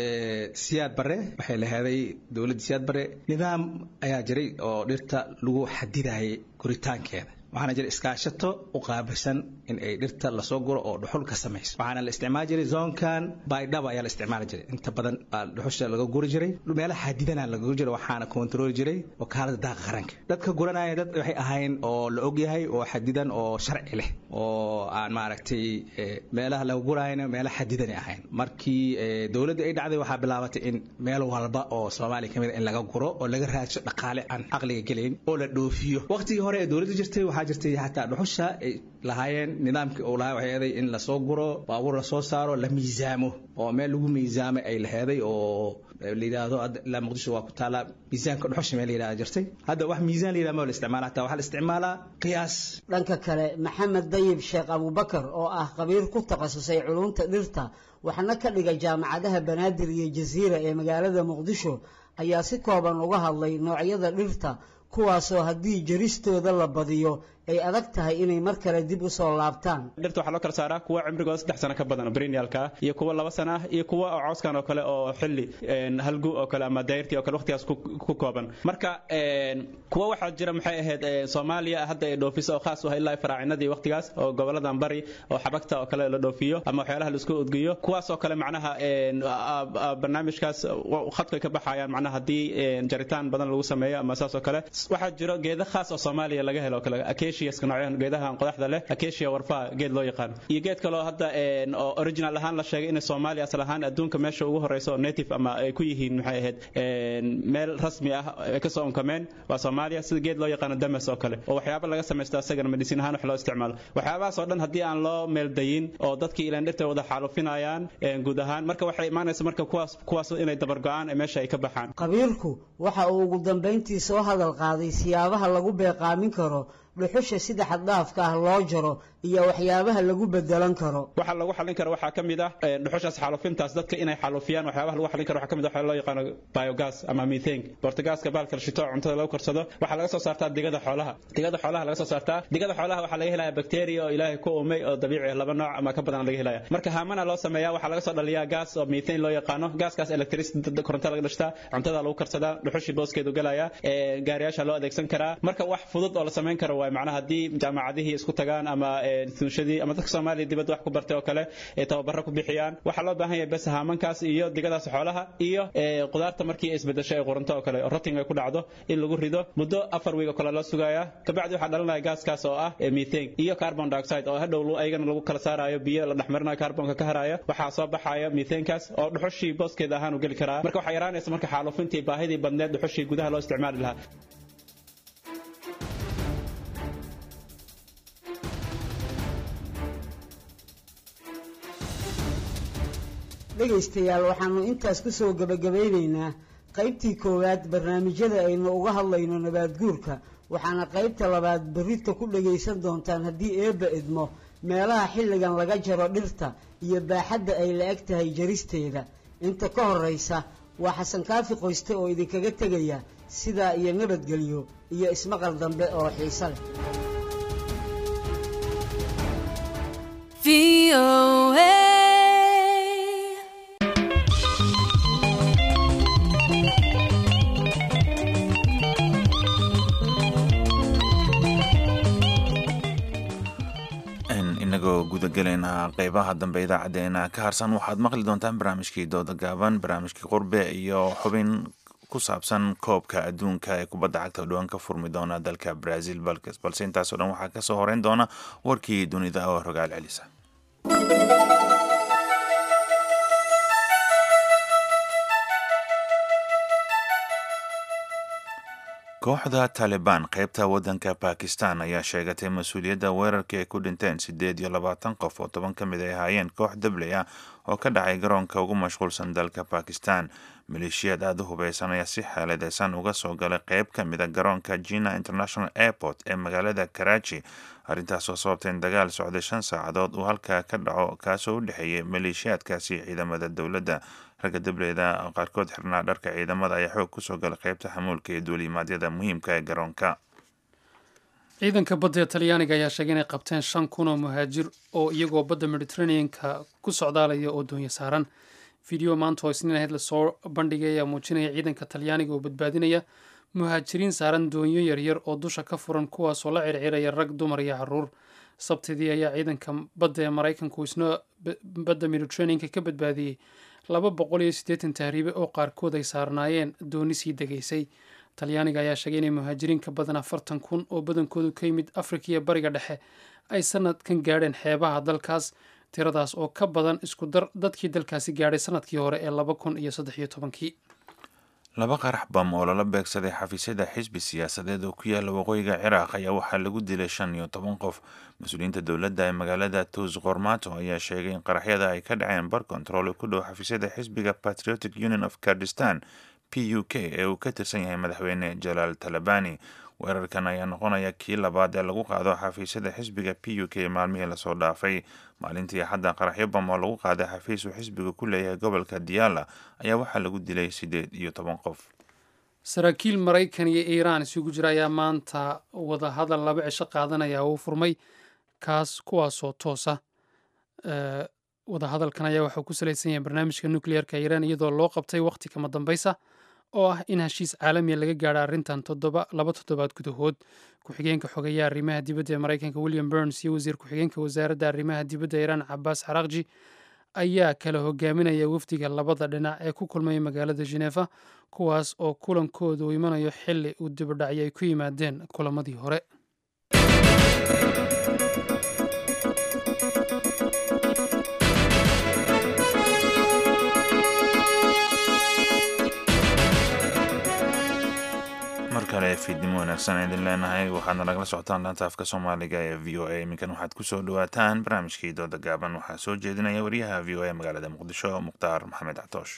K: siyaad bare waxay laheeday dowladda siyaad bare nidaam ayaa jiray oo dhirta lagu xadidayay guritaankeeda waxaana jira iskaashato u qaabilsan in ay dhirta lasoo guro oo dhuxul ka samayso waxaana la isticmaali jiray zoonkan baydhaba ayaa la isticmaali jiray inta badan dhuxusha laga guri jiray meelaha xadidana laga guri jiray waxaana kontrooli jiray wakaalada daaqa qaranka dadka guranaya dad waxay ahayn oo la ogyahay oo xadidan oo sharci leh oo aan maaragtay meelaha laga gurayana meela xadidan ahayn markii dowladda ay dhacday waxaa bilaabatay in meel walba oo soomaaliya kamid in laga guro oo laga raadsho dhaqaale aan caqliga gelayn oo la dhoofiyo waqtigii hore ee dowladda jirtay waxaa jirtay xataa dhuxusha ay lahaayeen nidaamkii uu lahaa waxay eeday in lasoo guro baabuur lasoo saaro la miisaamo oo meel lagu miisaamay ay laheeday oo la yidhaahdo ilaa muqdisho waa ku taallaa miisaanka dhuxusha meel la yidhahda jirtay hadda wax miisaan la yidhahda ma la isticmaala hataa waxaa la isticmaalaa qiyaas
I: dhanka kale maxamed dayib sheekh abubakar oo ah khabiir ku takhasusay culunta dhirta waxna ka dhiga jaamacadaha banaadir iyo jasiira ee magaalada muqdisho ayaa si kooban uga hadlay noocyada dhirta kuwaasoo haddii jaristooda la badiyo ay adag tahay inay mar kale dib u soo laabtaan
L: dhirta waxaa loo kala saaraa kuwa cimrigooda saddex sano ka badan oo briniyalka iyo kuwa laba sana ah iyo kuwa oo cawskan oo kale oo xilli halgu oo kale ama dayrtii oo kale waqtigaas ku kooban marka kuwa waxaa jira maxay ahayd soomaaliya hadda ay dhoofiso oo khaas u ah ilaa faraacinadii waqtigaas oo goboladan bari oo xabagta oo kale la dhoofiyo ama waxyaalaha la isku udgiyo kuwaas oo kale macnaha barnaamijkaas khadkay ka baxayaan macnaha haddii jaritaan badan lagu sameeyo ama saas oo kale waxaa jiro geeda khaas oo soomaaliya laga helo kale acaciaska noocyahan geedahan qodaxda leh acacia warfaha geed loo yaqaan iyo geed kaloo hadda oo original ahaan la sheegay in soomaaliya asal ahaan adduunka meesha ugu horeysa oo native ama ay ku yihiin maxay ahayd meel rasmi ah ay kasoo unkameen waa soomaaliya sida geed loo yaqaano damas oo kale oo waxyaaba laga samaysto asagana medicine ahaan wax loo isticmaalo waxyaabahaas oo dhan haddii aan loo meeldayin oo dadkii ilaan dhirta wada xaalufinayaan guud ahaan marka waxay imaanaysa marka kuwaas kuwaas inay dabargo-aan meesha ay ka baxaan
I: qabiilku waxa uu ugu dambayntii soo hadal qaaday siyaabaha lagu beeqaamin karo dhuxusha sida xaddhaafka ah loo jaro iyo waxyaabaha lagu bedelan karo
L: waxa lagu xalin karo waxaa ka mid ah dhuxushaas xaalufintaas dadka inay xaalufiyaan waxyaabaha lagu xalin karo waxaa ka mid ah waxa loo yaqaano biogas ama methane bortagaaska bahalka la shito cuntada lagu karsado waxaa laga soo saartaa digada xoolaha digada xoolaha laga soo saartaa digada xoolaha waxaa laga helaya bacteria oo ilaahay ku uumay oo dabiici ah laba nooc ama ka badan laga helaya marka haamana loo sameeyaa waxaa laga soo dhaliyaa gas oo methane loo yaqaano gaaskaas electricity koronto laga dhashtaa cuntada lagu karsadaa dhuxushii booskeedu galaya gaariyaasha loo adeegsan karaa marka wax fudud oo la samayn karo waay macnaha haddii jaamacadihii isku tagaan ama sunshadii ama dadka soomaaliya dibadda wax ku bartay oo kale ay tababaro ku bixiyaan waxaa loo baahan yahay bes haamankaas iyo digadaas xoolaha iyo qudaarta markii ay isbedesho ay quranto oo kale rotting ay ku dhacdo in lagu rido muddo afar wiig oo kale loo sugayaa kabacdi waxaa dhalanaya gaaskaas oo ah methane iyo carbon dioxide oo hadhow ayagana lagu kala saarayo biyo la dhexmarinayo carbonka ka harayo waxaa soo baxayo methanekaas oo dhuxushii booskeeda ahaan u geli karaa marka waxaa yaraanaysa marka xaalufintii baahidii badneed dhuxushii gudaha loo isticmaali lahaa
I: dhegaystayaal waxaanu intaas ku soo gebagabaynaynaa qaybtii koowaad barnaamijyada aynu uga hadlayno nabaadguurka waxaana qaybta labaad berrita ku dhagaysan doontaan haddii eebba idmo meelaha xilligan laga jaro dhirta iyo baaxadda ay la eg tahay jaristeeda inta ka horraysa waa xasan kaafi qoyste oo idinkaga tegaya sidaa iyo nabadgelyo iyo ismaqal dambe oo xiise leh
A: inagoo gudagelaynaa qeybaha dambe idaacadeena ka harsan waxaad maqli doontaan barnaamijkii dooda gaaban barnaamijkii qurbe iyo xubin ku saabsan koobka adduunka ee kubadda cagta oo dhawaan ka furmi doona dalka brazil balse intaasoo dhan waxaa kasoo horeyn doona warkii dunida oo rogaal celisa kooxda taalibaan qeybta waddanka bakistan ayaa sheegatay mas-uuliyadda weerarkii ay ku dhinteen siddeed iyo labaatan qof oo toban ka mid ay ahaayeen koox dabley ah oo ka dhacay garoonka ugu mashquulsan dalka bakistan maleeshiyaad aada u hubeysan ayaa si xeeladeysan uga soo galay qeyb ka mida garoonka jina international airport ee magaalada karachi arrintaasoo sababtay in dagaal socday shan saacadood uu halkaa ka dhaco kaasoo u dhexeeyay maleeshiyaadkaasi ciidamada dowladda ragga dableyda qaarkood xirnaa dharka ciidamada ayaa xoog kusoo galay qeybta xamuulka iyo duulimaadyada muhiimka ee garoonka
B: ciidanka badda ee talyaaniga ayaa sheegay inay qabteen shan kun oo muhaajir oo iyagoo badda mediteraneanka ku socdaalaya oo doonyo saaran video maanta oo isniin ahayd lasoo bandhigay ayaa muujinaya ciidanka talyaaniga oo badbaadinaya muhaajiriin saaran doonyo yaryar oo dusha ka furan kuwaasoo la circiraya rag dumar iyo caruur sabtidii ayaa ciidanka badda ee maraykanku isna badda mediteraneanka ka badbaadiyey laba boqol iyo siddeetan tahriibe oo qaarkood ay saarnaayeen dooni sii degaysay talyaaniga ayaa sheegay inay muhaajiriin ka badan afartan kun oo badankoodu ka yimid afrika iyo bariga dhexe ay sanadkan gaadheen xeebaha dalkaas tiradaas oo ka badan isku dar dadkii dalkaasi gaadhay sanadkii hore ee laba kun iyo saddex iyo tobankii
A: laba qarax bam oo lala beegsaday xafiisyada xisbi siyaasadeed oo ku yaala waqooyiga ciraaq ayaa waxaa lagu dilay shan iyo toban qof mas-uuliyiinta dowladda ee magaalada tuus qormato ayaa sheegay in qaraxyada ay ka dhaceen bar control ku dhow xafiisyada xisbiga patriotic union of kurdistan p u k ee uu ka tirsan yahay madaxweyne jalaal talabani weerarkan ayaa noqonaya kii labaad ee lagu qaado xafiisyada xisbiga p u k maalmihii lasoo dhaafay maalintii axadda qaraxyo bam oo lagu qaaday xafiis uu xisbiga ku leeyahay gobolka diyaala ayaa waxaa lagu dilay siddeed iyo toban qof
B: saraakiil maraykan iyo iiraan isugu jira ayaa maanta wadahadal laba cisho qaadanaya uu furmay kaas kuwaasoo toosa wadahadalkan ayaa waxuu ku salaysan yahay barnaamijka nucleerka iiraan iyadoo loo qabtay waqti kama dambaysa oo ah in heshiis caalamiya laga gaadho arrintan toddoba laba toddobaad gudahood ku-xigeenka xogeeya arrimaha dibadda ee maraykanka william burns iyo wasiir ku-xigeenka wasaaradda arrimaha dibadda iiraan cabaas xaraaqji ayaa kala hogaaminaya wafdiga labada dhinac ee ku kulmaya magaalada genefa kuwaas oo kulankooda uu imanayo xili uu dibadhacyo ay ku yimaadeen kulamadii hore
A: kale fiidnimo wanaagsan idin leenahay waxaadna nagala socotaan laanta afka soomaaliga ee v o a iminkan waxaad kusoo dhawaataan barnaamijkii dooda gaaban waxaa soo jeedinaya wariyaha v o a magaalada muqdisho mukhtaar maxamed catoosh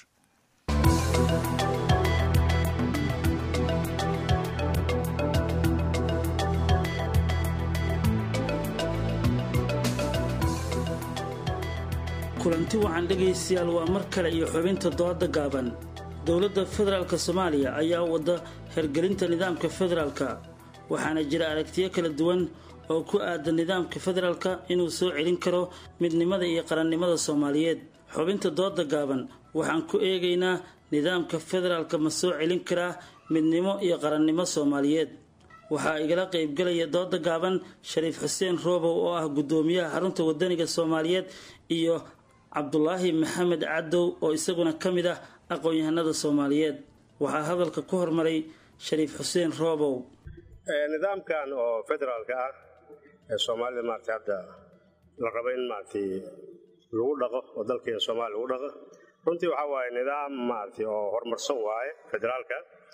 M: kulanti wacan dhegaystayaal waa mar kale iyo xubinta dooda gaaban dowladda federaalk soomaaliya ayaa wada hergelinta nidaamka federaalka waxaana jira aragtiyo kala duwan oo ku aadan nidaamka federaalka inuu soo celin karo midnimada iyo qarannimada soomaaliyeed xubinta dooda gaaban waxaan ku eegaynaa nidaamka federaalka ma soo celin karaa midnimo iyo qarannimo soomaaliyeed waxaa igala qaybgalaya dooda gaaban shariif xuseen roobow oo ah guddoomiyaha xarunta wadaniga soomaaliyeed iyo cabdulaahi maxamed cadow oo isaguna ka mid ah aqoon-yahanada soomaaliyeed waxaa hadalka ku hormaray shariif xuseen roobow
N: nidaamkan oo federaalka ah ee soomaalida maarata hadda la rabo in maaragtay lagu dhaqo oo dalkeena soomaaliya lagu dhaqo runtii waxaa waaye nidaam maaragtay oo horumarsan waaye federaalka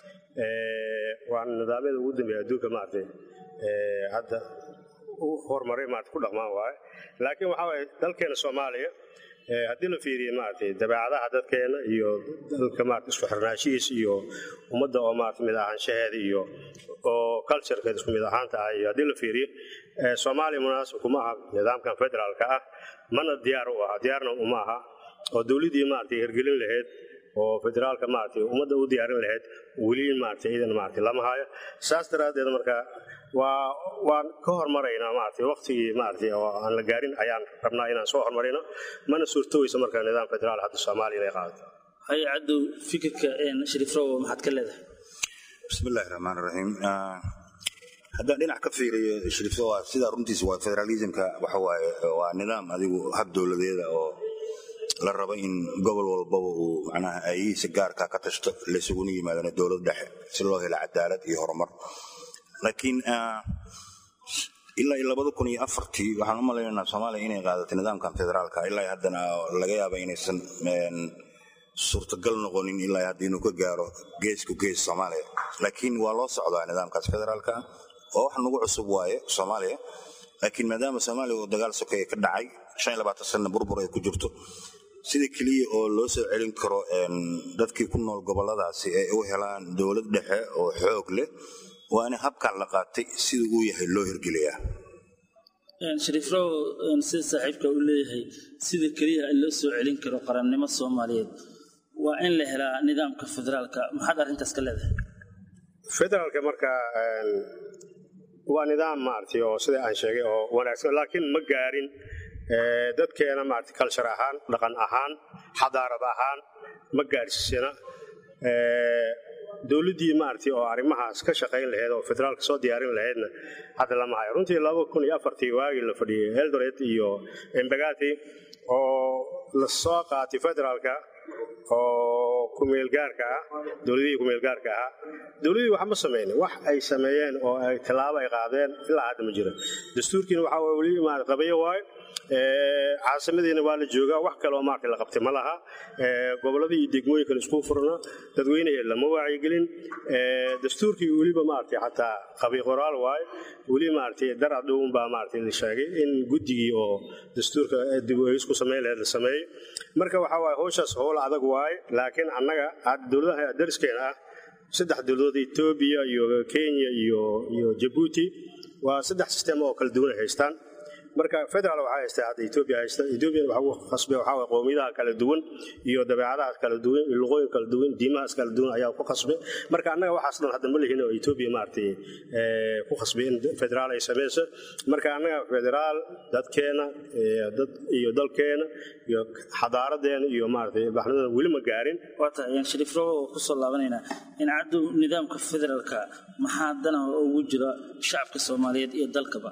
N: waa nidaamyada ugu dambeeya adduunka maaragtay hadda horumaray maarata ku dhaqmaan waaye laakiin waxaa waaye dalkeena soomaaliya haddii la fiiriye maaragtay dabeecadaha dadkeena iyo dalka maarata isku xirnaashihiisa iyo ummadda oo maarata mid ahaanshaheeda iyo oo culturekeeda isku mid ahaanta ah iyo haddii la fiiriye soomaaliya munaasib kuma aha nidaamkan federaalka ah mana diyaar u aha diyaarna uma aha oo dowladdii maaragtay hirgelin lahayd oo federaalka maaragtay ummadda u diyaarin lahayd weli maaragtay iidan maaragtay lama hayo saas daraaddeed marka waa waan ka hormaraynaa maaragtay waqtigii maaragtay oo aan la gaarin ayaan rabnaa inaan soo hormarino mana suurtoweysa marka nidaam federaal hadda soomaaliya inay qaadato
M: haye cadow fikirka shariif roobow maxaad ka leedahay
O: bismillahi raxmaan raxiim haddaan dhinac ka fiiriyo shariif waa sidaa runtiisa waa federalismka waxa waaye waa nidaam adigu hab dowladeeda oo la rabo in gobol walbaba uu macnaha aayihiisa gaarka ka tashto laysuguna yimaadana dowlad dhexe si loo helo cadaalad iyo horumar laakiin ilaa iyo labada kun iyo afartii waxaan u malaynaynaa soomaaliya inay qaadatay nidaamkan federaalka ilaa haddana laga yaaba inaysan suurtagal noqonin ilaa hadda inuu ka gaaro geesku gees soomaaliya laakiin waa loo socdaa nidaamkaas federaalka oo wax nagu cusub waaye soomaaliya laakiin maadaama soomaaliya uu dagaal sokeeye ka dhacay shan iyo labaatan sanna burbur ay ku jirto sida keliya oo loo soo celin karo dadkii ku nool goboladaasi ay u helaan dowlad dhexe oo xoog leh waa in habkan la qaatay sida uu yahay loo hirgeliyaa
M: shariif roobow sida saaxiibka uu leeyahay sida keliya loo soo celin karo qarannimo soomaaliyeed waa in la helaa nidaamka federaalka maxaad arrintaas ka leedahay
N: federaalka marka waa nidaam maaragtay oo sida aan sheegay oo wanaagsan laakiin ma gaarin dadkeena maaragtay culture ahaan dhaqan ahaan xadaarad ahaan ma gaarsiisana dowladdii maaragtay oo arrimahaas ka shaqayn lahayd oo federaalka soo diyaarin lahaydna hadda lama hayo runtii laba kun iyo afartii waagii la fadhiyey eldoret iyo embagati oo la soo qaatay federaalka oo kumeelgaarka ah dowladihii kumeelgaarka ahaa dowladihii wax ma samaynin wax ay sameeyeen oo ay tallaabo ay qaadeen ilaa hadda ma jira dastuurkiina waxaa waye weli maarata qabayo waayo caasimadiina waa la joogaa wax kaleoo maarata la qabtay ma laha gobolladii iyo degmooyinkan isku furna dadweynehe lama wacyigelin dastuurkii weliba maarata xataa qabi qoraal waayo weli maarata darad dhowun baa maarata la sheegay in guddigii oo dastuurka dib u eegis ku samayn lahayd la sameeyey marka waxaa waaye howshaas howl adag waaye laakiin annaga dowladaha dariskeena ah saddex dowladood etoobiya iyo kenya iyo iyo jabuuti waa saddex sistem oo kala duwan ay haystaan marka federaal waxaa haystaa hadda etoobiya haysta etoobiyan waxa ugu khasbay waxaa waye qowmiyadaha kala duwan iyo dabeecadaha kala duwan iyo luqooyin kala duwan diimahaas kala duwan ayaa ku khasbay marka annaga waxaas dhan hadda ma lihin oo etoobiya maaragtay ku khasbay in federaal ay samayso marka annaga federaal dadkeena dad iyo dalkeena iyo xadaaradeena iyo maaragtay baxnadana weli ma gaarin
M: waata ayaan shariif robo oo kusoo laabanaynaa in caddow nidaamka federaalka maxaa danaha ugu jira shacabka soomaaliyeed iyo dalkaba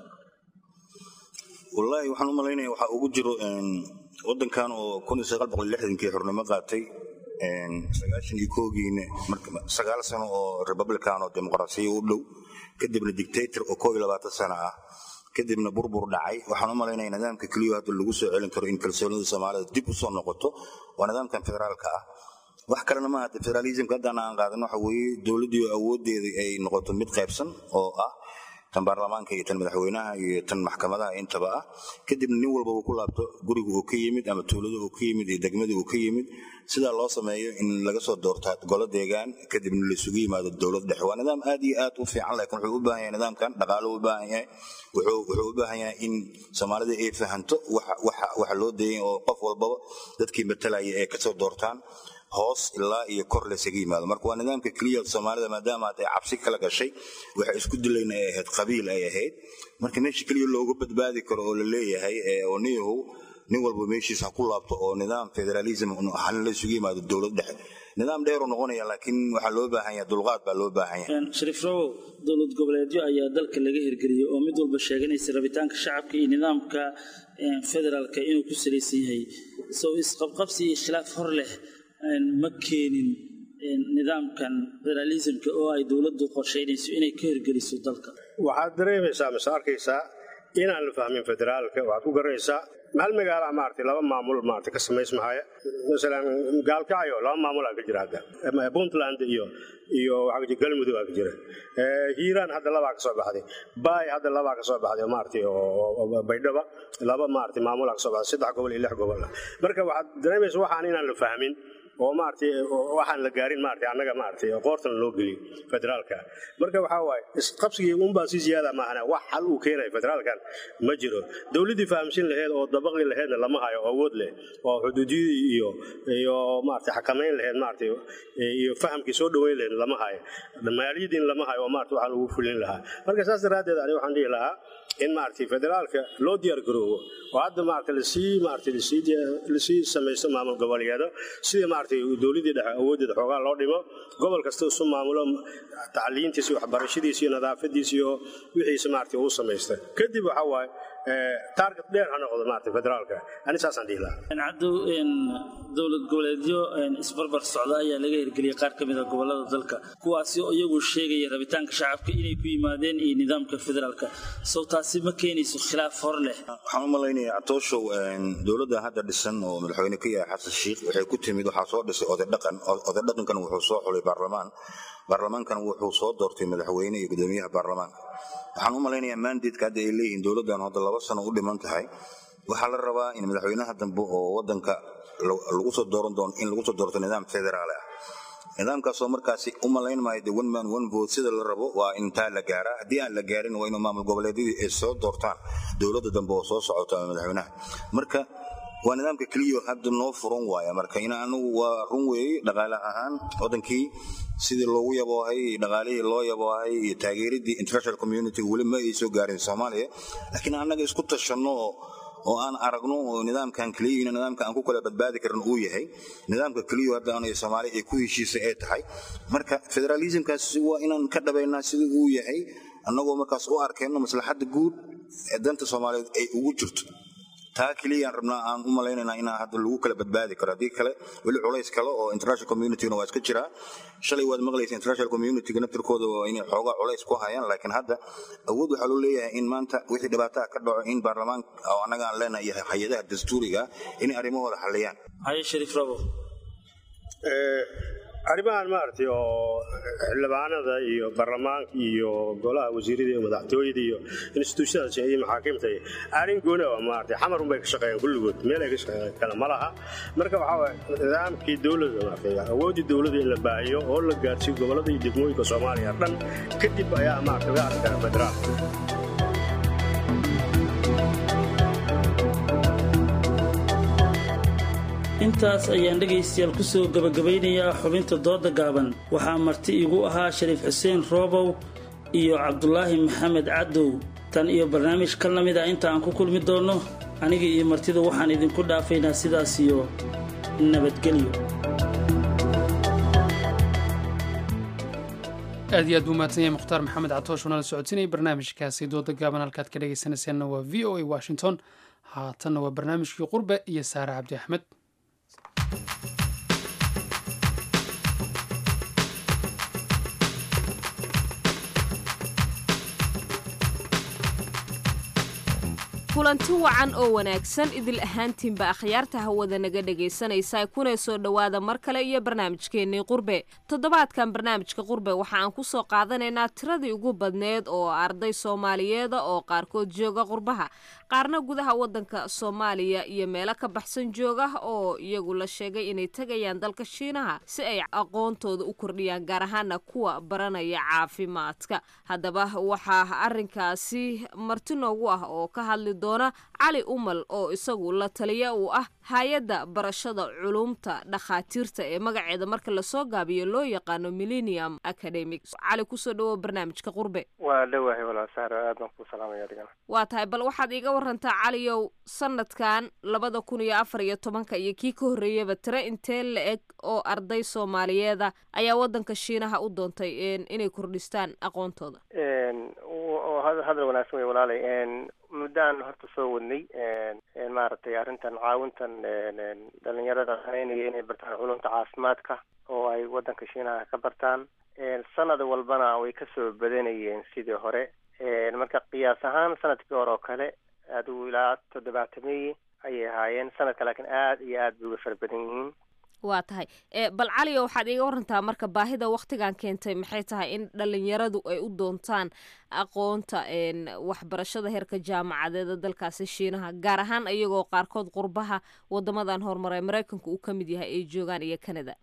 O: wallaahi waxaan u malaynaya waxaa ugu jiro wadankan oo kun iyo sagaal boqol lixdankii xornimo qaatay sagaashan iyo koogiina sagaal sano oo republican oo dimuqraasiya u dhow kadibna dictator oo koob iyo labaatan sano ah kadibna burbur dhacay waxaan u malaynaya nidaamka keliya hadda lagu soo celin karo in kalsoonida soomaalida dib u soo noqoto waa nidaamkan federaalka ah wax kalena maaha federalismka haddaan aan qaadan waxa weeye dowladdii awoodeeda ay noqoto mid qaybsan oo ah tan baarlamaanka iyo tan madaxweynaha iyo tan maxkamadaha intaba ah kadibna nin walba uu ku laabto guriga uu ka yimid ama tuulada uu ka yimid iyo degmada uu ka yimid sidaa loo sameeyo in laga soo doorta golo deegaan kadibna laisugu yimaado dowlad dhexe waa nidaam aad iyo aad u fiican laakiin wuxuu u baahan yahay nidaamkan dhaqaalo u baahan yahay wuxuu u baahan yahay in soomaalida ay fahanto waxa loo deeyay oo qof walbaba dadkii matalaya ay kasoo doortaan hoos ilaa iyo kor laysaga yimaado marka waa nidaamka keliya soomaalida maadaama ay cabsi kala gashay waxa isku dilayna ay ahayd qabiil ay ahayd marka meesha keliya looga badbaadi karo oo la leeyahay oo niyahow nin walba meeshiisa ha ku laabto oo nidaam federalism hana la isugu yimaado dowlad dhexe nidaam dheeru noqonaya laakiin waxaa loo baahan yahay dulqaad baa loo baahan yahay
M: shariif rawow dowlad goboleedyo ayaa dalka laga hirgeliyey oo mid walba sheeganaysa rabitaanka shacabka iyo nidaamka federaalka inuu ku salaysan yahay soo isqabqabsi iyo khilaaf hor leh ma keenin nidaamkan federalismka oo ay dowladdu qorshaynayso inay ka hirgeliso dalka
N: waxaad dareemaysaa mise arkaysaa inaan la fahmin federaalka waxaad ku garanaysaa hal magaala maaragtay laba maamul maaragtay ka samaysmahaya masalan gaalkacyo laba maamulaa ka jira hadda puntland iyo iyo waxaa jira galmudug aa ka jira hiiraan hadda labaa ka soo baxday baay hadda labaa ka soo baxday maaragtay oo baydhaba laba maaragtay maamulaa ka soo baxday saddex gobol iyo lix gobol marka waxaad dareemaysaa waxaan inaan la fahmin oo maaragtay waxaan la gaarin maaragtay annaga maaragtay qoortan loo geliyo federaalka marka waxaa waaye isqabsigii unbaa si ziyaada maahana wax xal uu keenayo federaalkan ma jiro dowladdii fahamsin laheyd oo dabaqi laheydna lama hayo awood leh oo xuduudiyadii iyo iyo maaragtay xakamayn laheyd maaragtay iyo fahamkii soo dhoweyn laheyd lama hayo maaliyadiin lama hayo oo maaragtay waxaa lagu fulin lahaa marka saas daraaddeed ani waxaan dhihi lahaa in maaragtay federaalka loo diyaar garoobo oo hadda maaragtay lasii maaragtay lasii lasii samaysto maamul goboleedo sidii maaragtay dowladdii dhexe awooddeeda xoogaa loo dhimo gobol kasta isu maamulo tacliintiisa iyo waxbarashadiisa iyo nadaafadiisa iyo wixiisa maaragtay uu samaysta kadib waxaa waaye target dheer ha noqdo maaragtay federaalka ani saasaan dhihi lahaa
M: cabdow dowlad goboleedyo isbarbar socda ayaa laga hirgeliyey qaar ka mid a gobolada dalka kuwaasi oo iyagu sheegaya rabitaanka shacabka inay ku yimaadeen iyo nidaamka federaalka sow taasi ma keenayso khilaaf hor leh
O: waxaan u malaynayaa catooshow dowladda hadda dhisan oo madaxweyne ka yahay xasan sheikh waxay ku timid waxaa soo dhisay oday dhaqan oday dhaqankan wuxuu soo xulay baarlamaan baarlamaankan wuxuu soo doortay madaxweyne iyo gudoomiyaha baarlamaanka waxaan u malaynayaa mandatka hadda ay leeyihiin dowladdan hadda laba sano u dhiman tahay waxaa la rabaa in madaxweynaha dambe oo wadanka lagu soo dooran doono in lagu soo doorto nidaam federaal ah nidaamkaasoo markaasi u malayn maayo de one man one vote sida la rabo waa intaa la gaaraa haddii aan la gaarin waa inuu maamul goboleedyadii ay soo doortaan dowladda dambe oo soo socota ama madaxweynaha marka waa nidaamka keliya hadda noo furan waaya marka in anigu waa run weeye dhaqaale ahaan wadankii sidii loogu yaboohay dhaqaalihii loo yaboohay iyo taageeradii international community weli ma ay soo gaarin soomaaliya laakiin annaga isku tashanno oo oo aan aragno oo nidaamkan keliya nidaamka aan ku kala badbaadi karin uu yahay nidaamka keliya hadda aan soomaali ay ku heshiisay ay tahay marka federalismkaas waa inaan ka dhabaynaa sidii uu yahay annagoo markaas u arkayno maslaxadda guud ee danta soomaaliyeed ay ugu jirto taa keliyaan rabnaa aan u malaynaynaa inaa hadda lagu kala badbaadi karo haddii kale weli culays kale oo international communitygana waa iska jiraa shalay waad maqlaysa international communityga naftirkooda waa inay xoogaa culays ku hayaan laakiin hadda awood waxaa loo leeyahay in maanta wixii dhibaataa ka dhaco in baarlamaanka oo annaga aan leenahay iyo hay-adaha dastuuriga inay arrimahooda xalliyaan
M: haye shariif rabo
N: arrimahan maaragtay oo xildhibaanada iyo baarlamaanka iyo golaha wasiirada iyo madaxtooyada iyo instituushadaas iyo maxaakiimta arrin gooni ah maaragtay xamar unbay ka shaqeeyaan kulligood meel ay ka shaqeeyaan kale ma laha marka waxaa waaye nidaamkii dowladda maaragtay awooddii dowladda in la baahiyo oo la gaarsiiyo gobollada iyo degmooyinka soomaaliya dhan kadib ayaa maaragtay laga arki karaa federaalka
M: intaas ayaan dhegaystayaal ku soo gebagabaynayaa xubinta dooda gaaban waxaa marti igu ahaa shariif xuseen roobow iyo cabdulaahi maxamed cadow tan iyo barnaamij ka lamid a inta aan ku kulmi doonno aniga iyo martida waxaan idinku dhaafaynaa sidaas iyo nabadgelyo
B: aad iyo aad buu mahadsan yahay mukhtaar maxamed catoosh oo nala socodsiinayay barnaamijkaasi dooda gaaban halkaad ka dhegaysanaysaanna waa v o a washington haatanna waa barnaamijkii qurbe iyo saare cabdi axmed
E: kulanti wacan oo wanaagsan idil ahaantiinba akhyaarta hawada naga dhegaysanaysa kuna soo dhowaada mar kale iyo barnaamijkeennii qurbe toddobaadkan barnaamijka qurbe waxa aan ku soo qaadanaynaa tiradii ugu badneed oo arday soomaaliyeeda oo qaarkood jooga qurbaha qaarna gudaha waddanka soomaaliya iyo meelo ka baxsan jooga oo iyagu la sheegay inay tegayaan dalka shiinaha si ay aqoontooda u kordhiyaan gaar ahaana kuwa baranaya caafimaadka haddaba waxaa arrinkaasi marti noogu ah oo ka hadli doona cali umal oo isagu la taliya uu ah hay-adda barashada culumta dhakhaatiirta ee magaceeda marka lasoo gaabiyo loo yaqaano millennium academic cali kusoo dhawow barnaamijka qurbe
P: waa dhowahay walaal saaro aad baan kuu salaamaya adigana
E: waa tahay bal waxaad iiga warantaa caliyow sanadkan labada kun iyo afar iyo tobanka iyo kii ka horreeyaba tiro intee la eg oo arday soomaaliyeeda ayaa waddanka shiinaha u doontay inay kordhistaan aqoontooda
P: hadal wanaagsan wey walaalay muddaan horta soo wadnay maaragtay arrintan caawintan dhalinyarada haneynaya inay bartaan culumta caafimaadka oo ay waddanka shiinaha ka bartaan sanad walbana way kasoo badanayeen sidii hore marka qiyaas ahaan sanadkii hore oo kale adigu ilaa toddobaatameye ayay ahaayeen sanadka laakiin aad iyo aad bay uga fara badan yihiin
E: waa tahay bal caliyo waxaad iiga warantaa marka baahida waktigan keentay maxay tahay in dhalinyaradu ay u doontaan aqoonta waxbarashada heerka jaamacadeeda dalkaasi shiinaha gaar ahaan iyagoo qaarkood qurbaha wadamadan horumaray maraykanka uu ka mid yahay ay joogaan iyo canada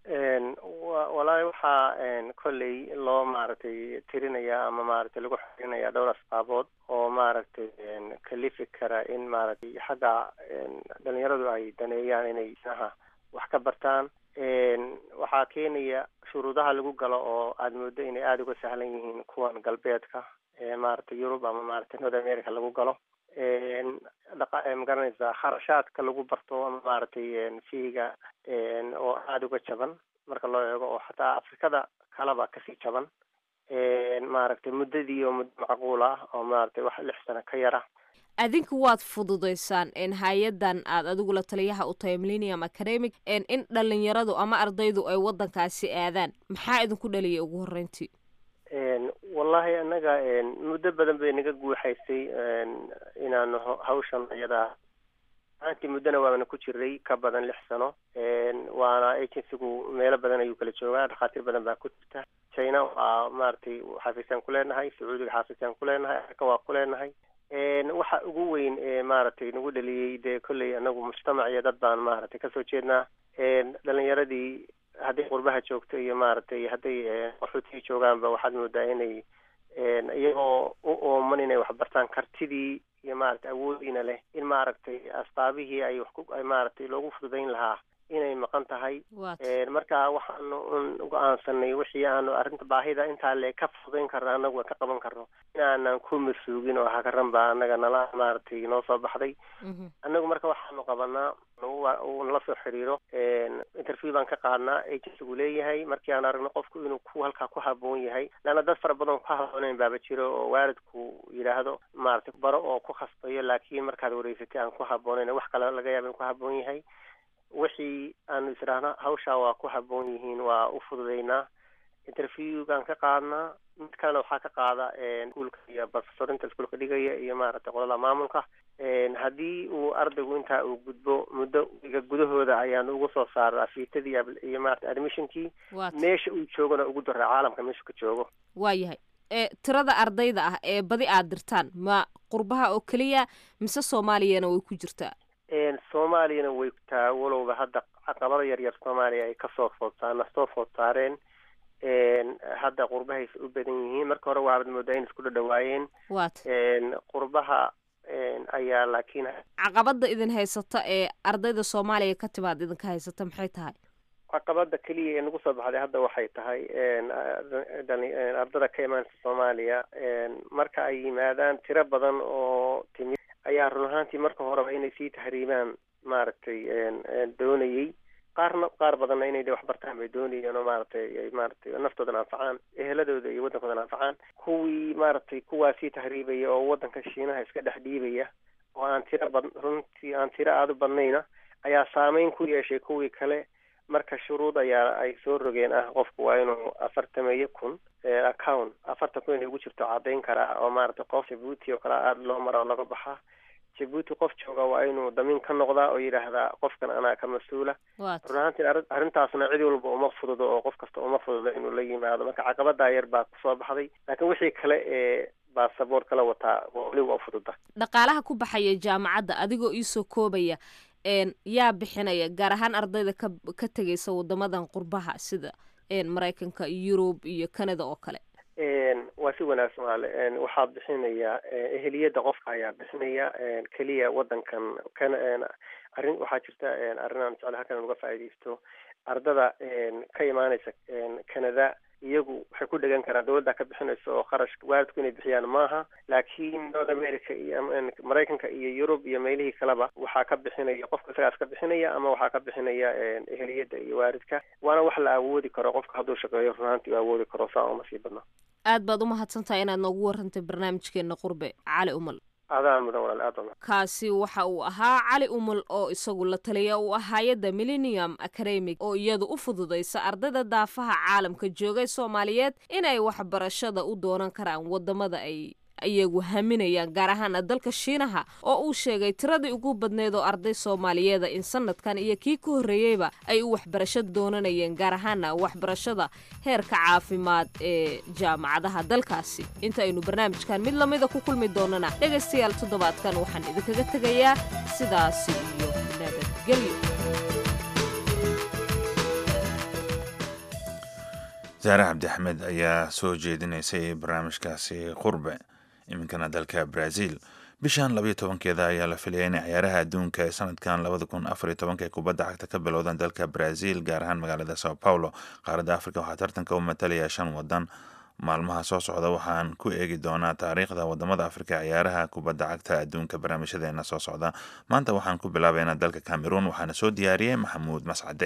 P: walaahi waxaa kolley loo maaragtay tirinaya ama maaragtay lagu xirinaya dhowr asbaabood oo maaragtay kalifi kara in maaragtay xagga dhalinyaradu ay daneeyaan inay shiinaha wax ka bartaan waxaa keenaya shuruudaha lagu galo oo aada moodo inay aada uga sahlan yihiin kuwan galbeedka maaragtay yurub ama maaragtay north america lagu galo magaranaysa kharashaadka lagu barto ama maaragtay fiiga oo aada uga jaban marka loo eego oo xataa afrikada kaleba kasii jaban maaragtay muddadii oo muddo macquul ah oo maaragtay wax lix sano ka yara
E: adinku waad fududaysaan hay-adan aad adigu la taliyaha u tahay millennium academic in dhalinyaradu ama ardaydu ay waddankaasi aadaan maxaa idinku dhaliyay ugu horreyntii
P: wallahi annaga muddo badan bay naga guuxaysay inaanu hawshan iyada aantii muddona waana ku jiray ka badan lix sano waana agencygu meelo badan ayuu kala joogaa dhakhaatiir badan baa ku jirta china waa maaragtay xafiisaan ku leenahay sacuudiga xafiisaan ku leenahay afrika waa ku leenahay waxa ugu weyn ee maaragtay nagu dhaliyey dee kolley anagu mujtamac iyo dad baan maaragtay kasoo jeednaa dhalinyaradii hadday qurbaha joogto iyo maaragtay hadday qaxootigii joogaanba waxaad moodaa inay iyagoo u ooman inay waxbartaan kartidii iyo maaragtay awoodiina leh in maaragtay asbaabihii ay wax ku ay maaragtay loogu fududayn lahaa inay maqan tahay marka waxaanu un go-aansanay wixii aanu arrinta baahida intaa le ka fududayn karno anagu ka qaban karno inaanan ku masuugin oo hakaran baa anaga nala maaragtay noo soo baxday anagu marka waxaanu qabanaa uu nala soo xiriiro interview baan ka qaadnaa agencygu leeyahay markii aan aragno qofku inuu ku halkaa ku haboon yahay leanna dad fara badan ku habooneyn baaba jiro oo waalidku yidhaahdo maaragtay baro oo ku khasbayo laakiin markaad wareysatay aan ku habooneyn wax kale laga yaaba in ku haboon yahay wixii aanu israahna hawshaa waa ku haboon yihiin waa u fududaynaa interviewgaan ka qaadnaa mid kalena waxaa ka qaada iskuulka iyo professorinta iskuulka dhigaya iyo maaragtay qolada maamulka haddii uu ardaygu intaa uu gudbo muddo iga gudahooda ayaan ugu soo saara afiitadii iyo maarata admissionkii meesha uu joogona ugu daraa caalamka meeshu ka joogo
E: waa yahay tirada ardayda ah ee badi aad dirtaan ma qurbaha oo keliya mise soomaaliyana way ku jirtaa
P: soomaaliyana way taa walowba hadda caqabado yar yar soomaaliya ay kasoo foodsaana soo food saareen hadda qurbahaysa u badan yihiin marka hore waabad moodaa in isku dhadhawaayeen
E: wat
P: qurbaha ayaa laakiin
E: caqabada idin haysata ee ardayda soomaaliya ka timaad idinka haysata maxay tahay
P: caqabada keliya ee nagu soo baxday hadda waxay tahay ardada ka imaansa soomaaliya marka ay yimaadaan tiro badan oo timid ayaa run ahaantii marka horeba inay sii tahriibaan maaragtay doonayey qaarna qaar badanna inay de wax bartaan bay doonayeen oo maaragtay ay maaragtay naftoodan anfacaan eheladooda iyo waddankoodan anfacaan kuwii maaragtay kuwaa sii tahriibaya oo waddanka shiinaha iska dhex dhiibaya oo aan tiro bad runtii aan tiro aada u badnayna ayaa saameyn ku yeeshay kuwii kale marka shuruud ayaa ay soo rogeen ah qofku waa inuu afartameeyo kun account afartan kun inay ugu jirto caddayn karaa oo maaragtay qof jabuuti oo kale aada loo mara oo laga baxa jabuuti qof jooga waa inuu damiin ka noqdaa oo yidhaahdaa qofkan anaa ka mas-uula run ahaantii arrin- arrintaasna cid walba uma fududo oo qof kasta uma fududo inuu la yimaado marka caqabadaa yar baa kusoo baxday laakiin wixii kale ee baasaboor kala wataa waa weli waa fududa
E: dhaqaalaha ku baxaya jaamacadda adigoo iisoo koobaya een yaa bixinaya gaar ahaan ardayda ka ka tegaysa wadamadan qurbaha sida een maraykanka yurub iyo canada oo kale
P: Een, waa si wanaagsan walaale Een, waxaa bixinaya eh, eheliyada qofka ayaa bixinaya een, keliya wadankan kana een, arrin waxaa jirta een, arrin aan jecel halkan uga faa'iidaysto ardada een, ka imaanaysa een, canada iyagu waxay ku dhegan karaan dowladda ka bixinaysa oo kharash waalidku inay bixiyaan maaha laakiin north america iyo ama, een, maraykanka iyo yurub iyo meelihii kaleba waxaa ka bixinaya qofka isagaas ka bixinaya ama waxaa ka bixinaya een, eheliyada iyo waalidka waana wax la awoodi karo qofka hadduu shaqeeyo run ahaantii uu awoodi karo saa uma sii badna
E: aad baad u mahadsantahay inaad noogu warantay barnaamijkeena qurbe cali umal
P: adaa mudan walaal aad baa
E: kaasi waxa uu ahaa cali umal oo isagu la taliya u ah hay-adda millennium academic oo iyadu u fududaysa ardayda daafaha caalamka joogay soomaaliyeed inay waxbarashada u doonan karaan wadamada ay iyagu haminayaan gaar ahaan dalka shiinaha oo uu sheegay tiradii ugu badneed oo arday soomaaliyeeda in sanadkan iyo kii ka horreeyeyba ay u waxbarasho doonanayeen gaar ahaana waxbarashada heerka caafimaad ee jaamacadaha dalkaasi inta aynu barnaamijkan mid lamida ku kulmi doonana dhegaystayaal toddobaadkan waxaan idinkaga tegayaa sidaasi iyo nabadgelyo
A: saare cabdi axmed ayaa soo jeedinaysay barnaamijkaasi qurbe iminkana dalka brazil bishan labayo tobankeeda ayaa la filaya in ciyaaraha adduunka ee sanadkan labada kun afariyo tobanka ee kubadda cagta ka bilowdaan dalka brazil gaar ahaan magaalada sao paulo qaaradda africa waxaa tartanka u matalaya shan wadan maalmaha soo socda waxaan ku eegi doonaa taariikhda wadamada afrika ciyaaraha kubadda cagta adduunka barnaamijyadeena soo socda maanta waxaan ku bilaabaynaa dalka cameroon waxaana soo diyaariyey maxamuud mascade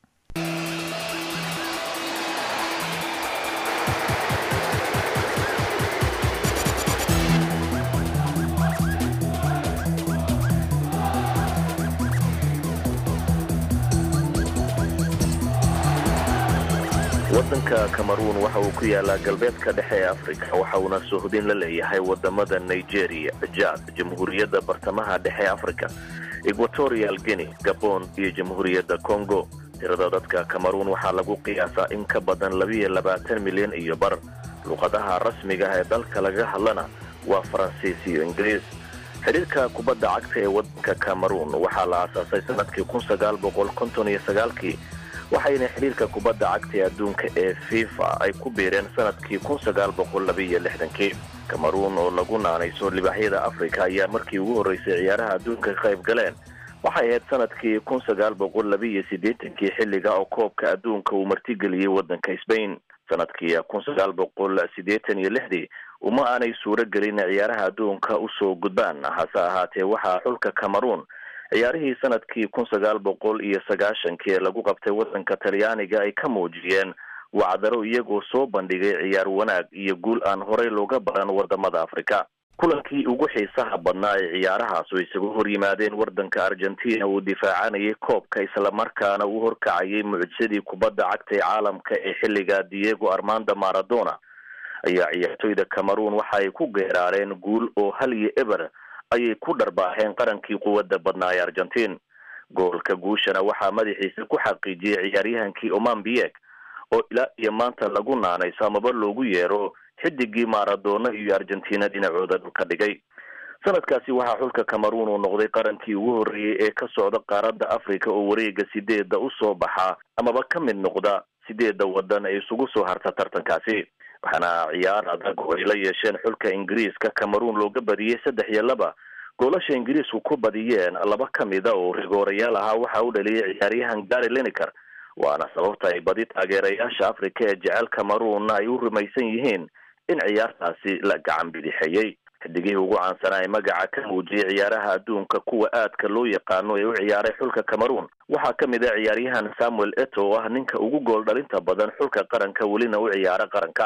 Q: waddanka cameroon waxa uu ku yaalaa galbeedka dhexe ee afrika waxa uuna suuhdin la leeyahay wadamada nigeria jad jamhuuriyadda bartamaha dhexe ee afrika equatorial guinea gabon iyo jamhuuriyadda congo tirada dadka cameroon waxaa lagu qiyaasaa in ka badan labiyo labaatan milyan iyo bar luqadaha rasmiga ah ee dalka laga hadlana waa faransiis iyo ingiriis xidhiirka kubadda cagta ee waddanka cameroon waxaa la aasaasay sanadkii kun sagaal boqol konton iyo sagaalkii waxayna xidhiirka kubadda cagta ee adduunka ee fifa ay ku biireen sanadkii kun sagaal boqol labiiyo lixdankii cameroon oo lagu naanayso libaaxyada afrika ayaa markii ugu horreysay ciyaaraha adduunka ka qayb galeen waxay ahayd sanadkii kun sagaal boqol labiiyo siddeetankii xilliga oo koobka adduunka uu martigeliyey waddanka sbain sanadkii kun sagaal boqol siddeetan iyo lixdii uma aanay suuro gelin ciyaaraha adduunka usoo gudbaan hase ahaatee waxaa xulka cameroon ciyaarihii sanadkii kun sagaal boqol iyo sagaashankii ee lagu qabtay waddanka talyaaniga ay ka muujiyeen wacdaro iyagoo soo bandhigay ciyaar wanaag iyo guul aan horey looga baran wadamada afrika kulankii ugu xiisaha badnaa ee ciyaarahaas oo isagu hor yimaadeen waddanka argentina uu difaacanayay koobka islamarkaana uu horkacayay mucjisadii kubadda cagta ee caalamka ee xilliga diego armando maradona ayaa ciyaartoyda cameroon waxa ay ku geeraareen guul oo hal iyo eber ayay ku dharbaaxeen qarankii quwadda badnaa ee argentiin goolka guushana waxaa madaxiisa ku xaqiijiyey ciyaaryahankii oman biek oo ilaa iyo maanta lagu naanayso amaba loogu yeero xidigii maradona iyo argentina dhinacooda dhulka dhigay sanadkaasi waxaa xulka cameroon uu noqday qarankii ugu horreeyey ee ka socda qaaradda africa oo wareega sideedda usoo baxa amaba ka mid noqda sideedda wadan ee isugu soo harta tartankaasi waxaana ciyaar adag oo ay la yeesheen xulka ingiriiska cameroon looga badiyey saddex iyo laba goolasha ingiriisku ku badiyeen laba ka mida oo rigoorayaal ahaa waxa u dhaliyay ciyaaryahan gary lineker waana sababta ay badi taageerayaasha africa ee jecel cameroon ay u rumaysan yihiin in ciyaartaasi la gacan bidixeeyey xidigihii ugu caansanaa ee magaca ka muujiyey ciyaaraha adduunka kuwa aadka loo yaqaano ee u ciyaaray xulka cameroon waxaa ka mid ah ciyaaryahan samuel eto oo ah ninka ugu gool dhalinta badan xulka qaranka welina u ciyaara qaranka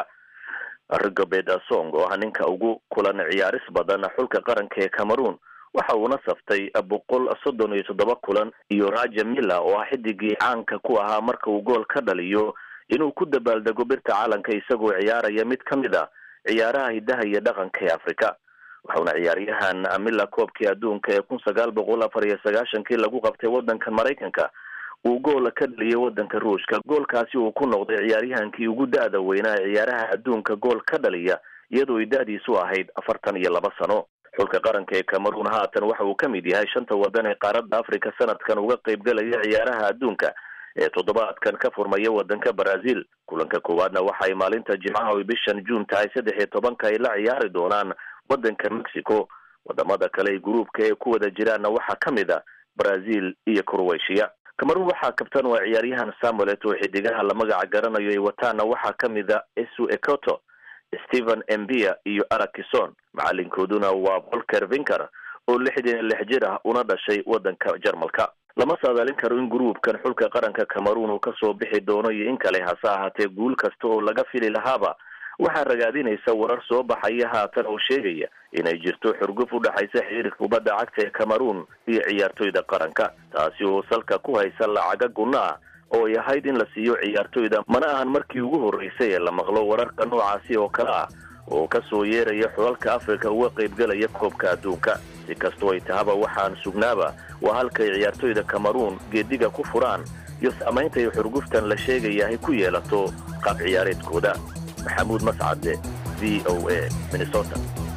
Q: rigobert asong oo ah ninka ugu kulan ciyaaris badan xulka qaranka ee cameroon waxa uuna saftay boqol soddon iyo toddoba kulan iyo raja milla oo ah xidigii caanka ku ahaa marka uu gool ka dhaliyo inuu ku dabaaldego birta caalanka isagoo ciyaaraya mid ka mid a ciyaaraha hiddaha iyo dhaqanka ee afrika waxauna ciyaaryahan amila koobkii adduunka ee kun sagaal boqol afar iyo sagaashankii lagu qabtay waddanka maraykanka uu goola ka dhaliyay waddanka ruushka goolkaasi uu ku noqday ciyaaryahankii ugu da-da weynaa ee ciyaaraha adduunka gool ka dhaliya iyadoo ay da-diisu ahayd afartan iyo laba sano xulka qaranka ee cameroon haatan waxa uu ka mid yahay shanta waddan ee qaaradda africa sanadkan uga qaybgalaya ciyaaraha adduunka ee toddobaadkan ka furmaya waddanka brazil kulanka koowaadna waxa ay maalinta jimcaha oy bishan juun tahay saddex iyo tobanka ay la ciyaari doonaan waddanka mexico wadamada kale ee gruubka ee ku wada jiraanna waxaa ka mid a brazil iyo croatia cameroon waxaa kabtan waa ciyaaryahan samuelet oo xidigaha la magaca garanayo ay wataana waxaa ka mid a esu ecoto stephen embia iyo arakison macalinkooduna waa volker vinker oo lixdan iyo lix jir ah una dhashay waddanka jarmalka lama saadaalin karo in gruubkan xulka qaranka cameroon uu kasoo bixi doono iyo in kale hase ahaatee guul kasta oo laga fili lahaaba waxaa ragaadinaysa warar soo baxaya haatan oo sheegaya inay jirto xurguf u dhexaysa xiriirka kubadda cagta ee cameroon iyo ciyaartoyda qaranka taasi oo salka ku haysa lacaga gunno ah oo ay ahayd in la siiyo ciyaartoyda mana ahan markii ugu horreysay ee la maqlo wararka noocaasi oo kale ah oo ka soo yeeraya xulalka afrika uga qaybgalaya koobka adduunka si kastoo ay tahaba waxaan sugnaaba waa halkay ciyaartoyda cameroon geediga ku furaan iyo saamaynta ay xurguftan la sheegaya ay ku yeelato qaab ciyaareedkooda maxamuud mascade v o a minnesota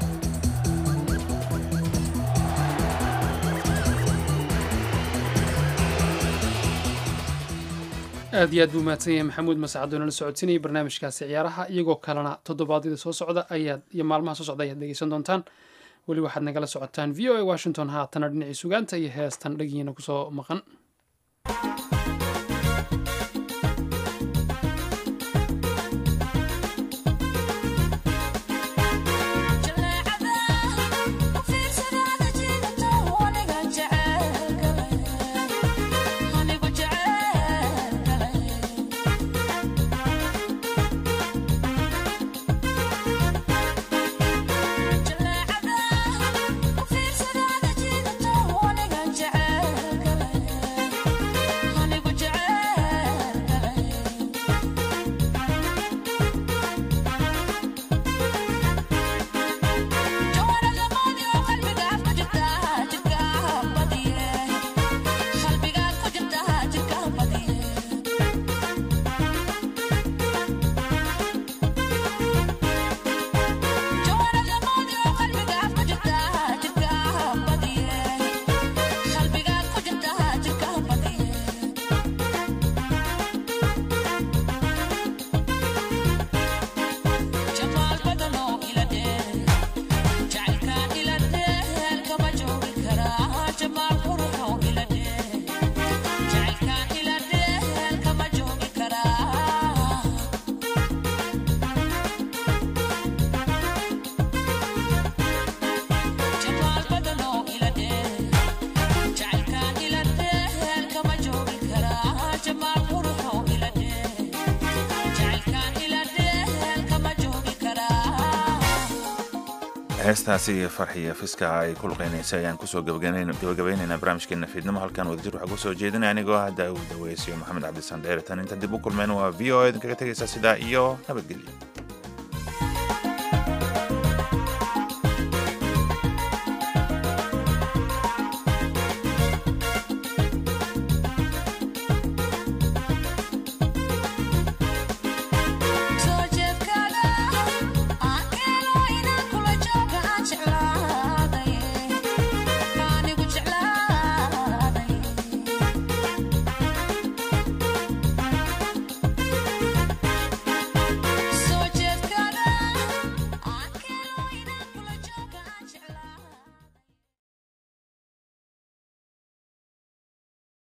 B: aad iyo aad buu mahadsan yahay maxamuud mascad oo nala socodsiinayay barnaamijkaasi ciyaaraha iyagoo kalena toddobaadyada soo socda ayaad iyo maalmaha soo socda ayaad dhegeysan doontaan weli waxaad nagala socotaan v o a washington haatana dhinacii sugaanta iyo heestan dhagiina kusoo maqan
A: heestaasi farxiya fiska ay ku luqeynaysa ayaan kusoo gabagabaynaynaa barnaamijkeena fiidnimo halkan wadajir waxaa kusoo jeedinaya anigoo ah daawud daweysiyo maxamed cabdisan dheere tan inta dib u kulmeen waa v o a idinkaga tegaysa sidaa iyo nabadgelyo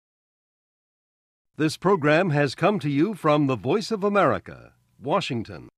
R: This program has come to you from the Voice of America, Washington.